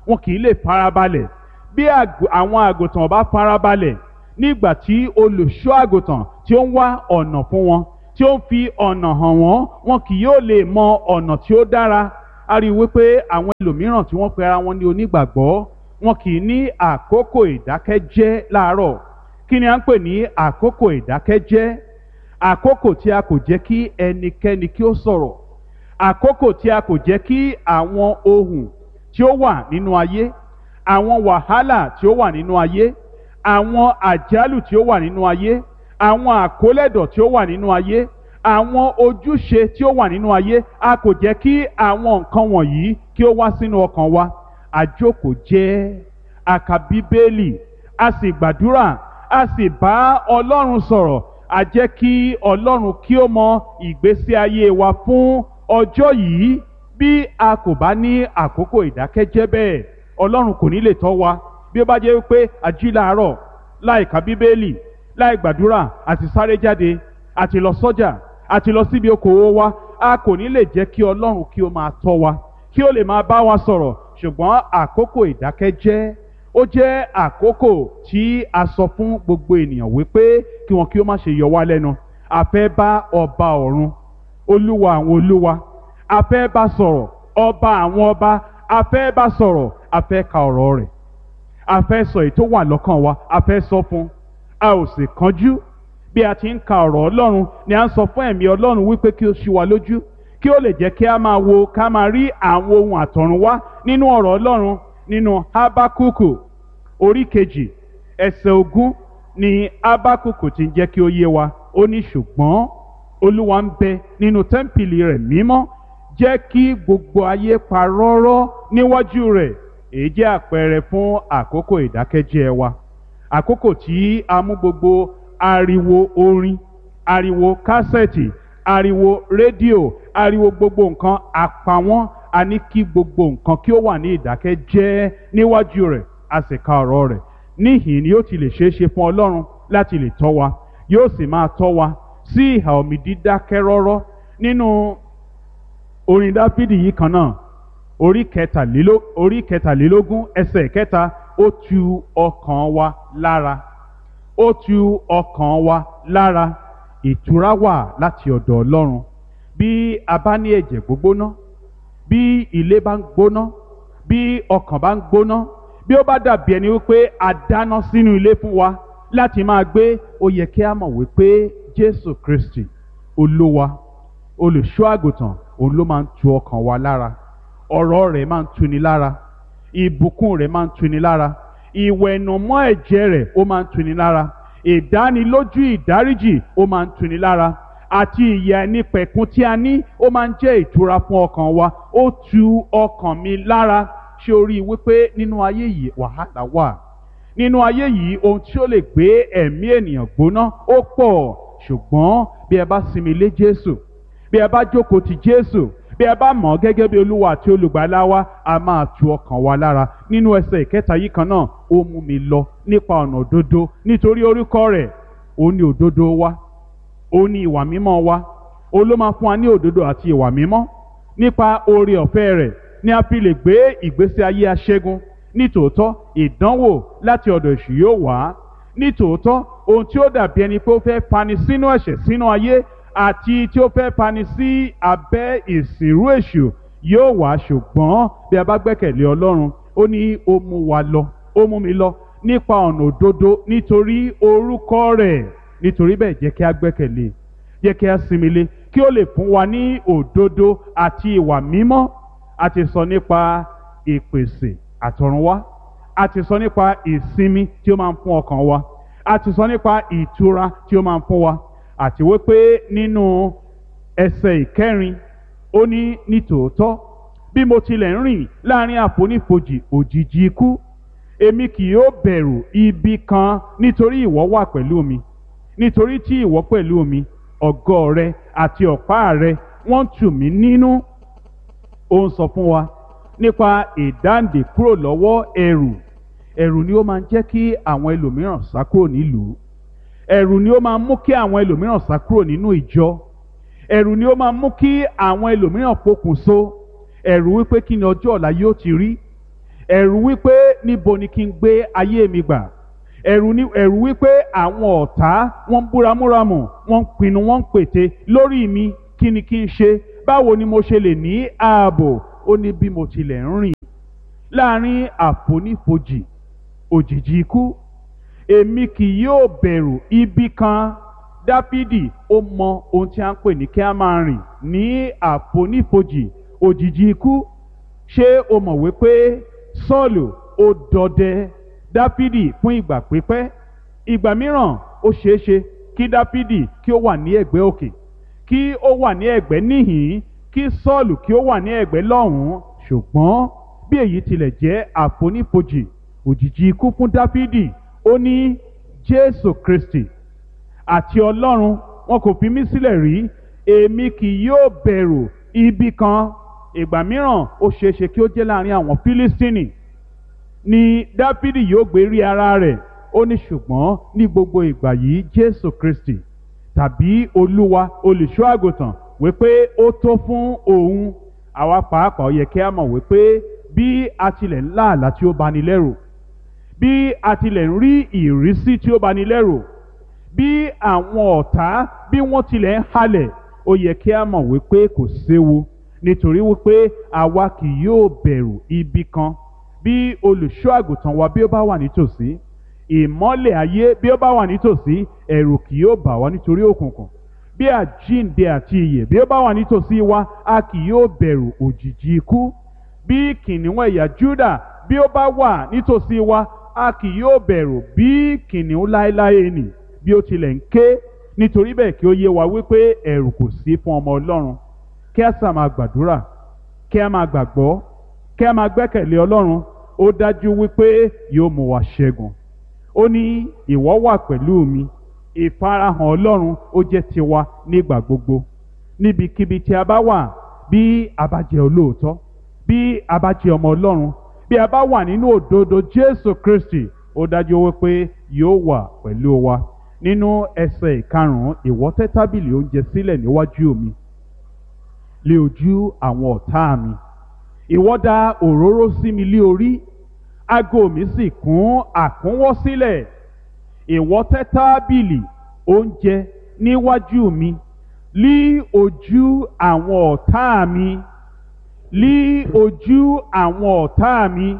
[SPEAKER 1] wọn kì í lè farabalẹ̀ bí àgù- àwọn àgùntàn bá farabalẹ̀ nígbà tí olùṣọ́ àgùntàn tí ó ń wá ọ̀nà fún wọn tí ó ń fi ọ̀nà hàn wọ́n wọn kì yóò lè mọ ọ̀nà tí ó dára a rí i wípé àwọn ẹlòmíràn tí wọ́n pe ara wọn ní onígbàgbọ́ wọn kì í ní àkókò ìdákẹ́jẹ́ láàárọ̀ kí ni à ń pè ní àkókò ìdákẹ́jẹ́ àkókò tí a kò jẹ́ kí ẹnikẹ́ni kí ó sọ̀rọ̀ àkókò tí a kò jẹ́ kí àwọn ohun tí ó wà nínú ayé àwọn wàhálà tí ó wà nínú ayé àwọn àjálù tí ó wà nínú ayé àwọn àkólẹ̀dọ̀ tí ó wà nínú ayé àwọn ojúṣe tí ó wà nínú ayé a kò jẹ́ kí àwọn nǹkan wọ̀nyí kí ó wá sínú ọkàn wa àjókòó jẹ́ a ka bíbélì a sì gbàdúrà a sì bá ọlọ́run sọ̀rọ̀ a jẹ́ kí ọlọ́run kí ó mọ ìgbésí ayé wa fún ọjọ́ yìí bí a kò bá ní àkókò ìdákẹ́jẹ́ bẹ́ẹ̀ ọlọ́run kò ní lè tọ́ wa bí ó bá jẹ́ pé a jí láàárọ̀ láì ka bíbélì láì gbàdúrà àti sáré jáde àti lọ sọ́jà àti lọ síbi okòwò wa a kò ní lè jẹ́ kí ọlọ́run kí ó máa tọ́ wa kí ó lè máa bá wa sọ̀rọ̀ ṣùgbọ́n àkókò ìdákẹ́jẹ́ ó jẹ́ àkókò tí a sọ fún gbogbo ènìyàn wípé kí wọn kí ó má ṣe yọ wá lẹ́nu a fẹ́ bá ọba ọ̀run olúwa àwọn olúwa a fẹ́ bá sọ̀rọ̀ ọba àwọn ọba a fẹ́ bá sọ̀rọ̀ a fẹ́ ka ọ̀rọ̀ rẹ̀ a fẹ́ sọ èyí tó wà lọ́kàn wa a fẹ́ sọ fún a ò sì kánjú bí a ti ń ka ọ̀rọ̀ ọlọ́run ni a ń sọ fún ẹ̀mí ọlọ́run wípé kí ó ṣí wa lójú kí ó lè jẹ́ kí a máa wo ká máa rí àwọn ohun àtọ̀run wá nínú ọ̀rọ̀ ọlọ́run nínú habakuku orí kejì ẹsẹ̀ ogún ni habakuku ti ń jẹ́ kí ó yé wa ó ní ṣùgbọ́n olúwa ń bẹ nínú tẹ́ḿpìlì rẹ̀ mímọ́ jẹ́ kí gbogbo ayé pa rọ́rọ́ níwájú rẹ̀ èyí jẹ́ àpẹẹrẹ fún àkókò ìdákẹ́jẹ́ wa àkókò tí a mú gbogbo ariwo orin ariwo kásẹ̀tì ariwo rédíò ariwo gbogbo nǹkan àpawọ́n a ní kí gbogbo nǹkan kí ó wà ní ìdákẹ́jẹ́ níwájú rẹ̀ a sì ka ọ̀rọ̀ rẹ̀ níhìn ni yóò ti lè ṣeé ṣe fún ọlọ́run láti lè tọ́ wa yóò sì máa tọ́ wa sí ìhà omi dídákẹ́ rọ́rọ́ nínú orin dáfídì yìí kan náà orí kẹtàléló orí kẹtàlélógún ẹsẹ̀ kẹta ó tu ọkàn wa lára ó tu ọkàn wa lára ìtura wà láti ọ̀dọ̀ ọlọ́run bí a bá ní ẹ̀jẹ̀ gbógbóná bí ilé bá ń gbóná bí ọkàn bá ń gbóná bí ó bá dàbí ẹni wípé a dáná sínú ilé fún wa láti máa gbé ó yẹ kí a mọ̀ wípé jésù kristi olúwa olùṣọ́ àgùntàn òun ló máa ń tu ọkàn wa lára ọ̀rọ̀ rẹ̀ máa ń tuni lára ìbùkún rẹ̀ máa ń tuni lára ìwẹ̀nùmọ́ ẹ̀jẹ̀ rẹ̀ ó máa ń tuni lára ìdánilójú ìdáríjì ó máa ń tuni lára àti ìyà ẹni pẹ̀kun tí a ní ó máa ń jẹ́ ìtura fún ọkàn wa ó tu ọkàn mi lára ṣé o rí i wípé nínú ayé yìí wàhálà wà nínú ayé yìí ohun tí ó lè gbé ẹ̀mí ènìyàn gbóná ó pọ̀ ṣùgbọ́n bí ẹ bá sinmi lé Jésù bí ẹ bá jókòó ti Jésù bí ẹ bá mọ̀ ọ́ gẹ́gẹ́ bí olúwa àti olùgbàlà wa a máa tu ọkàn wa lára nínú ẹsẹ̀ ìkẹta yìí kan náà ó mú mi lọ nípa ọ̀nà òdodo nítorí orúkọ rẹ̀ ó ní òdodo wa ó ní ìwà mímọ́ wa ó ló máa fún wa ní òdodo àti ìwà mímọ́ nípa oore ọ̀fẹ́ rẹ̀ ni a fi lè gbé ìgbésí ayé aṣẹ́gun nítòótọ́ ìdánwò láti ọ̀dọ̀ èṣù yóò wá nítòótọ́ ohun tí ó dàbí ẹni pé ó fẹ́ fani sínú ẹ̀ṣẹ̀ sínú ayé àti tí ó fẹ́ fani sí abẹ́ ìsìnrú èṣù yóò wá ṣùgbọ́n bí a bá gbẹ́kẹ̀lé ọlọ́run ó ní ó mú wa lọ ó mú mi lọ nípa ọ̀nà òdodo nítorí orúkọ rẹ̀ nítorí bẹ́ẹ̀ jẹ́ kí a gbẹ́kẹ̀lé jẹ́ kí a sinmi lé kí ó lè fún wa ní òdodo àti ìwà mímọ́ a ti sọ nípa ìpèsè àtọ̀runwá a ti sọ nípa ìsinmi tí ó máa ń fún ọkàn wa a ti sọ nípa ìtura tí ó máa ń fún wa àti wípé nínú ẹsẹ̀ ìkẹrin ó ní nítòótọ́ bí mo tilẹ̀ ń rìn láàrin àfonífojì òjìji ikú èmi kì yóò bẹ̀rù ibi kan nítorí ìwọ wà pẹ̀lú mi nítorí tí ìwọ pẹ̀lú mi ọ̀gọ́ rẹ àti ọ̀pá rẹ wọ́n tù mí nínú ó ń sọ fún wa nípa ìdáǹdè kúrò lọ́wọ́ ẹ̀rù ẹ̀rù ni ó máa ń jẹ́ kí àwọn ẹlòmíràn sá kúrò nílùú ẹ̀rù ni ó máa ń mú kí àwọn ẹlòmíràn sá kúrò nínú ìjọ ẹ̀rù ni ó máa ń mú kí àwọn ẹlòmíràn pokùnso ẹ̀rù wípé kí ni ọjọ́ ọ̀la yóò ti rí ẹ̀rù wípé níbo ni kí n gbé ayé mi gbà ẹ̀rù ni ẹ̀rù wípé àwọn ọ̀tá wọ́n ń búramúramù wọ́n ń pinnu wọ́n ń pète lórí mi kí ni kí n ṣe báwo ni mo ṣe lè ní ààbò ó ní bí mo tilẹ̀ ń rìn láàrin àfonífojì òjìji ikú èmi kì yóò bẹ̀rù ibi kan dáfídì ó mọ ohun tí a ń pè ní kí a máa rìn ní àfonífojì òjìji ikú ṣé o mọ̀ wípé sọ́ọ̀lù ó dọdẹ dáfídì fún ìgbà pípẹ́ ìgbà mìíràn ó ṣeé ṣe kí dáfídì kí ó wà ní ẹ̀gbẹ́ òkè kí ó wà ní ẹ̀gbẹ́ níhìn kí sọ́ọ̀lù kí ó wà ní ẹ̀gbẹ́ lọ́hùn-ún ṣùgbọ́n bí èyí tilẹ̀ jẹ́ àfonífojì òjìji ikú fún dáfídì ó ní jésù kristi àti ọlọ́run wọn kò fi mí sílẹ̀ rí èmi kì yóò bẹ̀rù ibi kan ìgbà mìíràn ó ṣeéṣe kí ó jẹ́ láàrin àwọn fílístínì ni dáfídì yóò gbé rí ara rẹ̀ ó ní ṣùgbọ́n ní gbogbo ìgbà yìí jésù kristi tàbí olúwa olùṣọ́ àgùntàn wípé ó tó fún òun àwa pàápàá ó yẹ kí a mọ̀ wípé bí a tilẹ̀ ń lá àlá tí ó bani lẹ́rù bí a tilẹ̀ ń rí ìrísí tí ó bani lẹ́rù bí àwọn ọ̀tá bí wọ́n tilẹ̀ ń halẹ̀ ó yẹ kí a mọ̀ wípé kò séwu nítorí wípé àwa kì yóò bẹ̀rù ibi kan bí olùṣọ́ àgùntàn wa bí ó bá wà nítòsí ìmọ́lẹ̀ ayé bí ó bá wà nítòsí ẹ̀rù kì yóò bà wá nítorí òkùnkùn bí àjíǹde àti ìyè bí ó bá wà nítòsí wa a kì yóò bẹ̀rù òjìji ikú bí kìnìún ẹ̀yà Júdà bí ó bá wà nítòsí wa a kì yóò bẹ̀rù bí kìnìún láéláé nì bí ó tilẹ̀ ń ké nítorí bẹ́ẹ̀ kí ó yé wa wípé ẹ̀rù kò sí fún ọmọ Ọlọ́run kí a sà máa gbàdúrà kí a máa gbàgbọ́ kí a máa gbẹ́kẹ̀lé Ọlọ́run ó dájú wípé yóò mú wa ṣẹ́gun ó ní ìwọ wà pẹ̀lú mi ìfarahàn Ọlọ́run ó jẹ́ tiwa nígbà gbogbo níbikíbi tí a bá wà bí a bá jẹ́ olóòótọ́ bí a bá jẹ́ ọmọ Ọlọ́run bí a bá wà nínú òdodo Jésù Kristi ó dájú wípé yóò wà pẹ̀lú wa nínú ẹsẹ̀ ìkarùn-ún ìwọ tẹ́ tábìlì oúnjẹ sílẹ̀ níwájú mi lé ojú àwọn ọ̀tá mi ìwọ dà òróró sí mi lé orí ago mi sì kún àkúnwọ́ sílẹ̀ ìwọ tẹ́ tábìlì oúnjẹ níwájú mi lí ojú àwọn ọ̀tá mi lí ojú àwọn ọ̀tá mi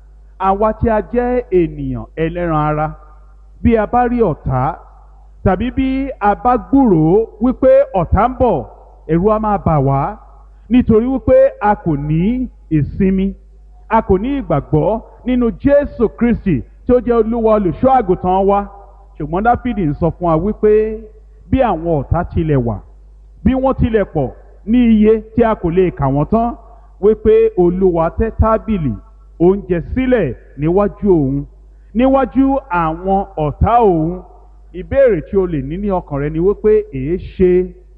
[SPEAKER 1] àwa tí a jẹ́ ènìyàn ẹlẹ́ran ara bí a bá rí ọ̀tá tàbí bí a bá gbúròó wípé ọ̀tá ń bọ̀ ẹ̀rù á máa bà wá nítorí wípé a kò ní ìsinmi a kò ní ìgbàgbọ́ nínú Jésù Kristi tí ó jẹ́ olúwa olùṣọ́ àgùntàn wa ṣùgbọ́n Dáfídì ń sọ fún wa wípé bí àwọn ọ̀tá tilẹ̀ wà bí wọ́n tilẹ̀ pọ̀ ní iye tí a kò lè kà wọ́n tán wípé olúwa tẹ́ tábìlì oúnjẹ sílẹ̀ níwájú òun níwájú àwọn ọ̀tá òun ìbéèrè tí o lè ní ní ọkàn rẹ ni wípé èé ṣe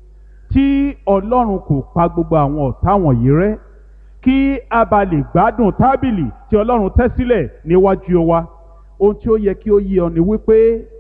[SPEAKER 1] tí ọlọ́run kò pa gbogbo àwọn ọ̀tá wọ̀nyí rẹ́ kí a bá lè gbádùn tábìlì tí ọlọ́run tẹ́ sílẹ̀ níwájú wa ohun tí ó yẹ kí ó yé ọ ni wípé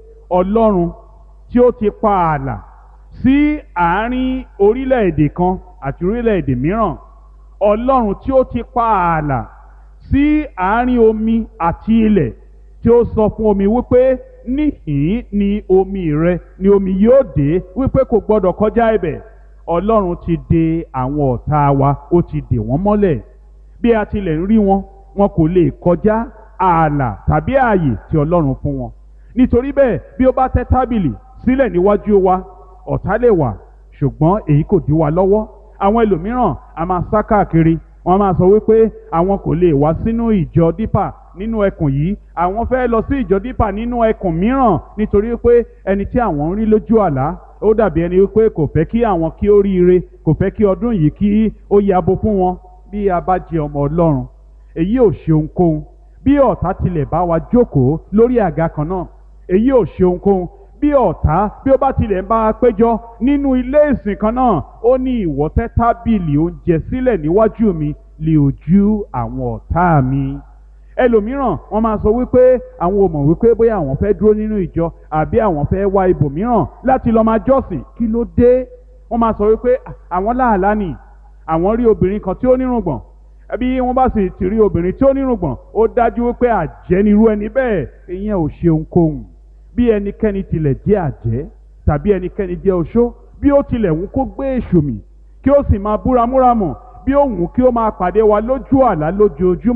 [SPEAKER 1] ọlọ́run tí ó ti pa ààlà sí àárín orílẹ̀-èdè kan àti orílẹ̀-èdè mìíràn ọlọ́run tí ó ti pa ààlà sí àárín omi àti ilẹ̀ tí ó sọ fún omi wípé níhìn ni omi rẹ ni omi yóò dé wípé kò gbọdọ̀ kọjá ibẹ̀ ọlọ́run ti de àwọn ọ̀tá wa ó ti dè wọ́n mọ́lẹ̀ bí a tilẹ̀ ń rí wọn wọn kò lè kọjá ààlà tàbí ààyè tí ọlọ́run fún wọn nítorí bẹ́ẹ̀ bí ó bá tẹ́ tábìlì sílẹ̀ níwájú wa ọ̀tá lè wà ṣùgbọ́n èyí kò dí wa lọ́wọ́ àwọn ẹlòmíràn a máa sá káàkiri wọ́n máa sọ wípé àwọn kò lè wá sínú ìjọ dípà nínú ẹkùn yìí àwọn fẹ́ lọ sí ìjọ dípà nínú ẹkùn mìíràn nítorí pé ẹni tí àwọn ń rí lójú àlá ó dàbí ẹni wípé kò fẹ́ kí àwọn kí ó ríire kò fẹ́ kí ọdún yìí kí ó yabo fún wọn bí a bá jẹ ọmọ ọlọ́run èyí ò ṣe ohunkóhun bí ọ̀tá tilẹ̀ bá wa jókòó lórí àga kan náà èyí ò ṣe ohunkóhun bí ọ̀tá bí ó bá tilẹ̀ ń bá a péjọ nínú ilé ìsìn kan náà ó ní ìwọ tẹ́ tábìlì oúnjẹ sílẹ̀ níwájú mi lè ojú àwọn ọ̀tá mi ẹlòmíràn wọ́n máa sọ wípé àwọn ò mọ̀ wípé bóyá àwọn fẹ́ dúró nínú ìjọ àbí àwọn fẹ́ wá ibòmíràn láti lọ́ọ́ máa jọ́sìn kí ló dé wọ́n máa sọ wípé àwọn láàlá nì àwọn rí obìnrin kan tí ó nírùngbọ̀n
[SPEAKER 3] bí wọ́n bá sì ti rí obìnrin tí ó nírùngbọ̀n ó dájú wípé àjẹ́ nirú ẹni bẹ́ẹ̀ ìyẹn ò ṣe ohunkóhun bí ẹnikẹ́ni tilẹ̀ jẹ́ àjẹ́ tàbí ẹnikẹ́ni jẹ́ oṣó bí ó tilẹ̀ wù kó gbé èṣù mì kí ó sì máa búramúramọ̀ bí ó wù kí ó máa pàdé wa lójú àlá lójoojúmọ́